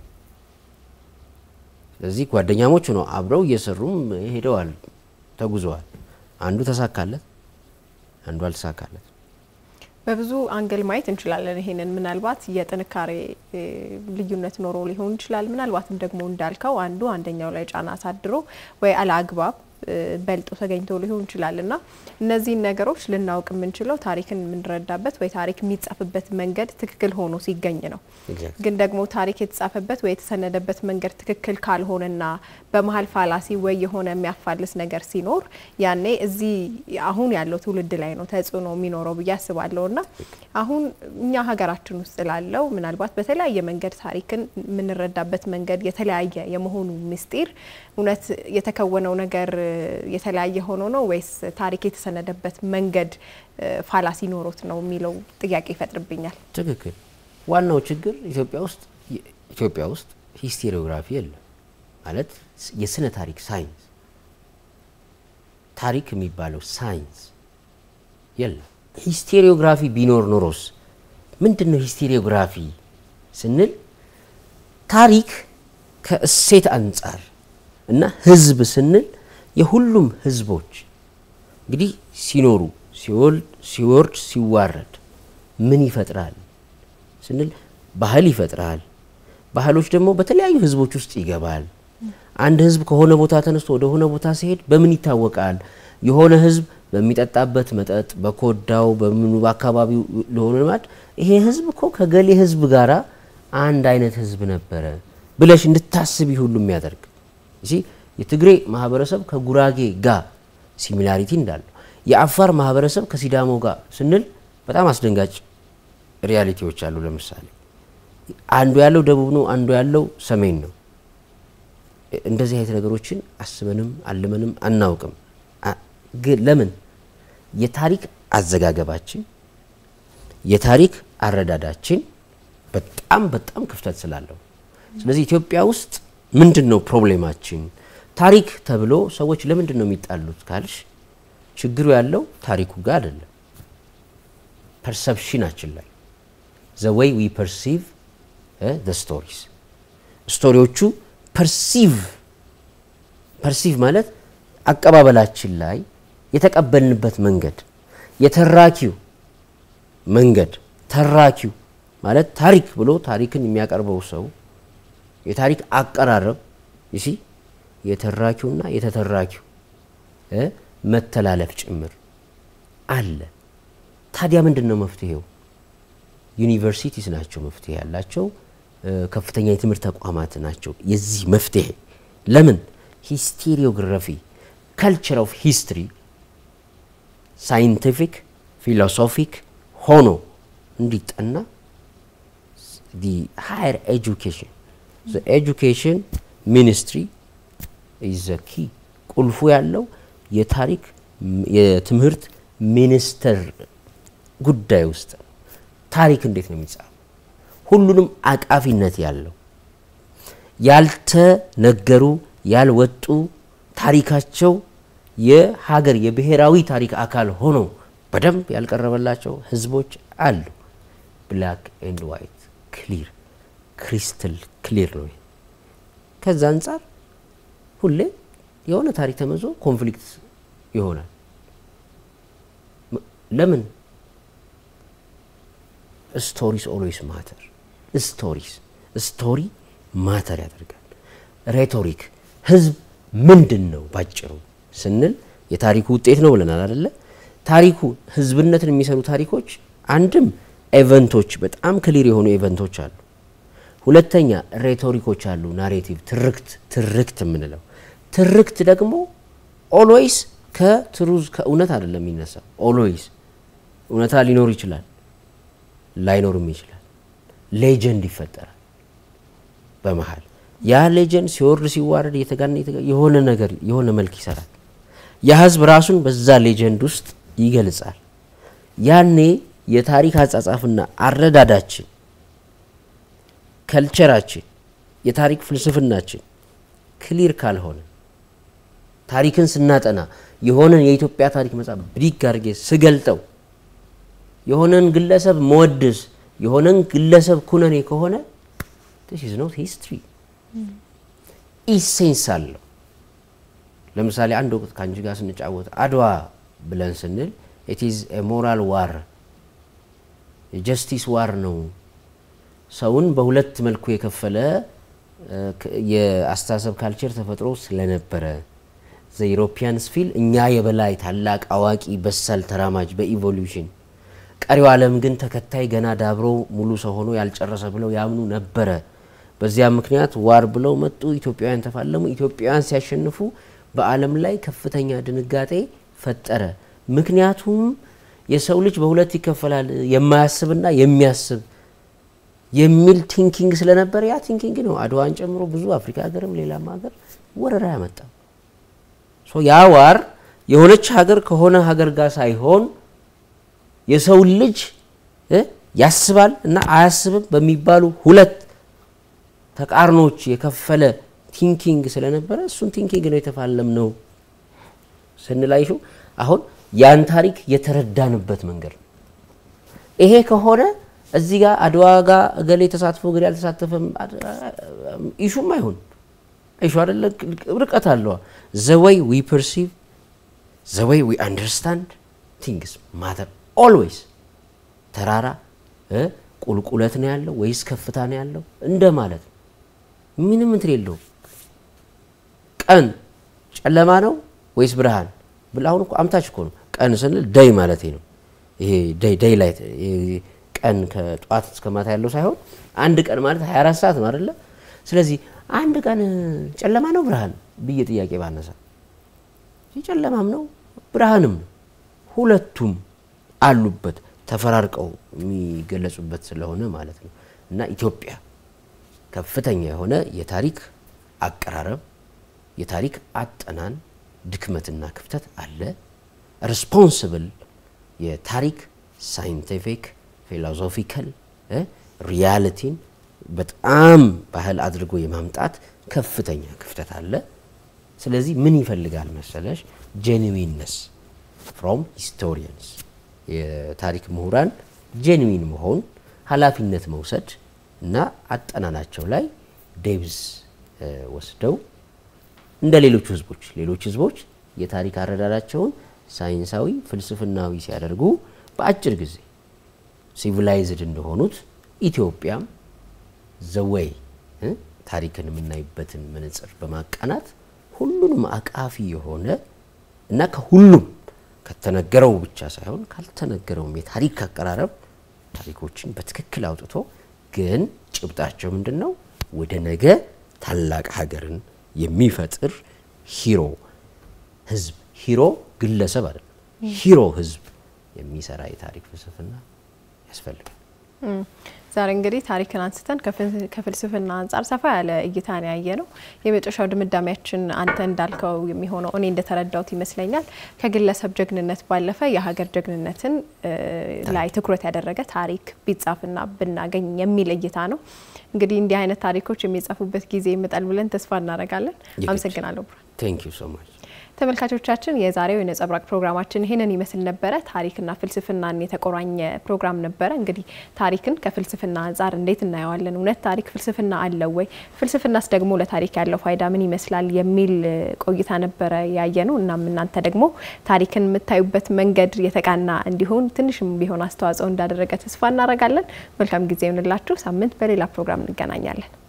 ስለዚህ ጓደኛሞች ነው አብረው እየሰሩም ሄደዋል፣ ተጉዘዋል። አንዱ ተሳካለት፣ አንዱ አልተሳካለት። በብዙ አንግል ማየት እንችላለን። ይሄንን ምናልባት የጥንካሬ ልዩነት ኖሮ ሊሆን ይችላል። ምናልባትም ደግሞ እንዳልከው አንዱ አንደኛው ላይ ጫና አሳድሮ ወይ አለአግባብ በልጦ ተገኝቶ ሊሆን ይችላል እና እነዚህን ነገሮች ልናውቅ የምንችለው ታሪክን የምንረዳበት ወይ ታሪክ የሚጻፍበት መንገድ ትክክል ሆኖ ሲገኝ ነው። ግን ደግሞ ታሪክ የተጻፈበት ወይ የተሰነደበት መንገድ ትክክል ካልሆነና በመሀል ፋላሲ ወይ የሆነ የሚያፋልስ ነገር ሲኖር ያኔ እዚህ አሁን ያለው ትውልድ ላይ ነው ተጽዕኖ የሚኖረው ብዬ አስባለሁ እና አሁን እኛ ሀገራችን ውስጥ ላለው ምናልባት በተለያየ መንገድ ታሪክን የምንረዳበት መንገድ የተለያየ የመሆኑ ምስጢር እውነት የተከወነው ነገር የተለያየ ሆኖ ነው ወይስ ታሪክ የተሰነደበት መንገድ ፋላሲ ኖሮት ነው የሚለው ጥያቄ ይፈጥርብኛል። ትክክል። ዋናው ችግር ኢትዮጵያ ውስጥ ኢትዮጵያ ውስጥ ሂስቴሪዮግራፊ የለም ማለት የስነ ታሪክ ሳይንስ ታሪክ የሚባለው ሳይንስ የለም። ሂስቴሪዮግራፊ ቢኖር ኖሮስ ምንድን ነው ሂስቴሪዮግራፊ ስንል ታሪክ ከእሴት አንጻር እና ህዝብ ስንል የሁሉም ህዝቦች እንግዲህ ሲኖሩ ሲወልድ ሲወርድ ሲዋረድ ምን ይፈጥራል ስንል ባህል ይፈጥራል። ባህሎች ደግሞ በተለያዩ ህዝቦች ውስጥ ይገባል። አንድ ህዝብ ከሆነ ቦታ ተነስቶ ወደ ሆነ ቦታ ሲሄድ በምን ይታወቃል? የሆነ ህዝብ በሚጠጣበት መጠጥ፣ በኮዳው፣ በምኑ በአካባቢው ለሆነ ልማድ ይሄ ህዝብ እኮ ከገሌ ህዝብ ጋራ አንድ አይነት ህዝብ ነበረ ብለሽ እንድታስቢ ሁሉ የሚያደርግ እሺ የትግሬ ማህበረሰብ ከጉራጌ ጋር ሲሚላሪቲ እንዳለው የአፋር ማህበረሰብ ከሲዳሞ ጋር ስንል በጣም አስደንጋጭ ሪያሊቲዎች አሉ። ለምሳሌ አንዱ ያለው ደቡብ ነው፣ አንዱ ያለው ሰሜን ነው። እንደዚህ አይነት ነገሮችን አስበንም አልመንም አናውቅም። ግን ለምን የታሪክ አዘጋገባችን የታሪክ አረዳዳችን በጣም በጣም ክፍተት ስላለው ስለዚህ ኢትዮጵያ ውስጥ ምንድን ነው ፕሮብሌማችን? ታሪክ ተብሎ ሰዎች ለምንድን ነው የሚጣሉት ካልሽ ችግሩ ያለው ታሪኩ ጋር አይደለም፣ ፐርሰፕሽናችን ላይ ዘ ዌይ ዊ ፐርሲቭ ዘ ስቶሪስ ስቶሪዎቹ ፐርሲቭ ፐርሲቭ ማለት አቀባበላችን ላይ የተቀበልንበት መንገድ የተራኪው መንገድ ተራኪው ማለት ታሪክ ብሎ ታሪክን የሚያቀርበው ሰው የታሪክ አቀራረብ ይሲ የተራኪውና የተተራኪው መተላለፍ ጭምር አለ። ታዲያ ምንድን ነው መፍትሄው? ዩኒቨርሲቲስ ናቸው መፍትሄ ያላቸው፣ ከፍተኛ የትምህርት ተቋማት ናቸው የዚህ መፍትሄ። ለምን ሂስቴሪዮግራፊ ካልቸር ኦፍ ሂስትሪ ሳይንቲፊክ ፊሎሶፊክ ሆኖ እንዲጠና ዲ ሃየር ኤጁኬሽን ኤጁኬሽን ሚኒስትሪ ኢዘ ኪ ቁልፉ ያለው የታሪክ የትምህርት ሚኒስቴር ጉዳይ ውስጥ ነው። ታሪክ እንዴት ነው የሚጻፈው? ሁሉንም አቃፊነት ያለው ያልተነገሩ ያልወጡ ታሪካቸው የሀገር የብሔራዊ ታሪክ አካል ሆኖ በደንብ ያልቀረበላቸው ህዝቦች አሉ። ብላክ ኤንድ ዋይት ክሊር ክሪስትል ክሊር ነው። ከዛ አንጻር ሁሌ የሆነ ታሪክ ተመዞ ኮንፍሊክት ይሆናል። ለምን ስቶሪስ ኦልዌይስ ማተር ስቶሪስ ስቶሪ ማተር ያደርጋል። ሬቶሪክ ህዝብ ምንድን ነው ባጭሩ ስንል የታሪኩ ውጤት ነው ብለናል አደለ? ታሪኩ ህዝብነትን የሚሰሩ ታሪኮች አንድም ኤቨንቶች በጣም ክሊር የሆኑ ኤቨንቶች አሉ። ሁለተኛ ሬቶሪኮች አሉ። ናሬቲቭ ትርክት ትርክት የምንለው ትርክት ደግሞ ኦልዌይስ ከትሩዝ ከእውነት አይደለም የሚነሳው። ኦልዌይስ እውነታ ሊኖር ይችላል፣ ላይኖርም ይችላል። ሌጀንድ ይፈጠራል በመሀል ያ ሌጀንድ ሲወርድ ሲዋረድ እየተጋነ የሆነ ነገር የሆነ መልክ ይሰራል። ያ ህዝብ ራሱን በዛ ሌጀንድ ውስጥ ይገልጻል። ያኔ የታሪክ አጻጻፍና አረዳዳችን ከልቸራችን የታሪክ ፍልስፍናችን ክሊር ካልሆነ ታሪክን ስናጠና የሆነን የኢትዮጵያ ታሪክ መጽሐፍ ብዲግ አድርጌ ስገልጠው የሆነን ግለሰብ መወድስ የሆነን ግለሰብ ኩነኔ ከሆነ ዲስ ኢዝ ኖት ሂስትሪ ኢሴንስ አለው። ለምሳሌ አንድ ወቅት ከአንቺ ጋር ስንጫወት አድዋ ብለን ስንል ኢት ኢዝ ሞራል ዋር የጀስቲስ ዋር ነው። ሰውን በሁለት መልኩ የከፈለ የአስተሳሰብ ካልቸር ተፈጥሮ ስለነበረ ዘኢሮፒያንስ ፊል እኛ የበላይ ታላቅ አዋቂ በሳል ተራማጅ በኢቮሉሽን ቀሪው ዓለም ግን ተከታይ ገና ዳብሮ ሙሉ ሰው ሆኖ ያልጨረሰ ብለው ያምኑ ነበረ። በዚያ ምክንያት ዋር ብለው መጡ። ኢትዮጵያውያን ተፋለሙ። ኢትዮጵያውያን ሲያሸንፉ በዓለም ላይ ከፍተኛ ድንጋጤ ፈጠረ። ምክንያቱም የሰው ልጅ በሁለት ይከፈላል፣ የማያስብና የሚያስብ የሚል ቲንኪንግ ስለነበረ ያ ቲንኪንግ ነው አድዋን ጨምሮ ብዙ አፍሪካ ሀገርም ሌላም ሀገር ወረራ ያመጣው። ያ ዋር የሆነች ሀገር ከሆነ ሀገር ጋር ሳይሆን የሰው ልጅ ያስባል እና አያስብም በሚባሉ ሁለት ተቃርኖች የከፈለ ቲንኪንግ ስለነበረ እሱን ቲንኪንግ ነው የተፋለም ነው ስንላይሹ አሁን ያን ታሪክ የተረዳንበት መንገድ ነው። ይሄ ከሆነ እዚህ ጋር አድዋ ጋር እገሌ ተሳትፎ እገሌ አልተሳተፈም ኢሹም አይሆን ኢሹ አይደለ፣ ርቀት አለዋ። ዘወይ ዊ ፐርሲቭ ዘወይ ዊ አንደርስታንድ ቲንግስ ማተር ኦልዌይስ። ተራራ ቁልቁለት ነው ያለው ወይስ ከፍታ ነው ያለው እንደ ማለት ነው። ምንም እንትን የለውም። ቀን ጨለማ ነው ወይስ ብርሃን ብል አሁን እኮ አምታች እኮ ነው። ቀን ስንል ደይ ማለት ነው። ይሄ ደይ ላይት ቀን ከጠዋት እስከ ማታ ያለው ሳይሆን አንድ ቀን ማለት 24 ሰዓት ነው አይደለ? ስለዚህ አንድ ቀን ጨለማ ነው ብርሃን ብዬ ጥያቄ ባነሳ ጨለማም ነው ብርሃንም ነው፣ ሁለቱም አሉበት ተፈራርቀው የሚገለጹበት ስለሆነ ማለት ነው። እና ኢትዮጵያ ከፍተኛ የሆነ የታሪክ አቀራረብ፣ የታሪክ አጠናን ድክመትና ክፍተት አለ። ሪስፖንስብል የታሪክ ሳይንቲፊክ ፊሎዞፊካል ሪያሊቲን በጣም ባህል አድርጎ የማምጣት ከፍተኛ ክፍተት አለ። ስለዚህ ምን ይፈልጋል መሰለሽ ጄኒዊንነስ ፍሮም ሂስቶሪያንስ የታሪክ ምሁራን ጄኒዊን መሆን ኃላፊነት መውሰድ እና አጠናናቸው ላይ ዴብዝ ወስደው እንደ ሌሎቹ ህዝቦች ሌሎች ህዝቦች የታሪክ አረዳዳቸውን ሳይንሳዊ ፍልስፍናዊ ሲያደርጉ በአጭር ጊዜ ሲቪላይዝድ እንደሆኑት ኢትዮጵያም ዘወይ ታሪክን የምናይበትን መነጽር በማቃናት ሁሉንም አቃፊ የሆነ እና ከሁሉም ከተነገረው ብቻ ሳይሆን ካልተነገረውም የታሪክ አቀራረብ ታሪኮችን በትክክል አውጥቶ ግን ጭብጣቸው ምንድን ነው? ወደ ነገ ታላቅ ሀገርን የሚፈጥር ሂሮ ህዝብ ሂሮ ግለሰብ አይደለም፣ ሂሮ ህዝብ የሚሰራ የታሪክ ፍልስፍና ያስፈልጋል። ዛሬ እንግዲህ ታሪክን አንስተን ከፍልስፍና አንጻር ሰፋ ያለ እይታን ያየ ነው። የመጨረሻው ድምዳሜያችን አንተ እንዳልከው የሚሆነው እኔ እንደተረዳሁት ይመስለኛል ከግለሰብ ጀግንነት ባለፈ የሀገር ጀግንነትን ላይ ትኩረት ያደረገ ታሪክ ቢጻፍና ብናገኝ የሚል እይታ ነው። እንግዲህ እንዲህ አይነት ታሪኮች የሚጻፉበት ጊዜ ይመጣል ብለን ተስፋ እናደርጋለን። አመሰግናለሁ ብሩክ። ቴንክ ዩ ሶ ማች። ተመልካቾቻችን የዛሬው የነጸብራቅ ፕሮግራማችን ይህንን ይመስል ነበረ። ታሪክና ፍልስፍናን የተቆራኘ ፕሮግራም ነበረ። እንግዲህ ታሪክን ከፍልስፍና አንጻር እንዴት እናየዋለን? እውነት ታሪክ ፍልስፍና አለው ወይ? ፍልስፍናስ ደግሞ ለታሪክ ያለው ፋይዳ ምን ይመስላል? የሚል ቆይታ ነበረ ያየ ነው። እናም እናንተ ደግሞ ታሪክን የምታዩበት መንገድ የተቃና እንዲሆን ትንሽም ቢሆን አስተዋጽኦ እንዳደረገ ተስፋ እናደርጋለን። መልካም ጊዜ ይሆንላችሁ። ሳምንት በሌላ ፕሮግራም እንገናኛለን።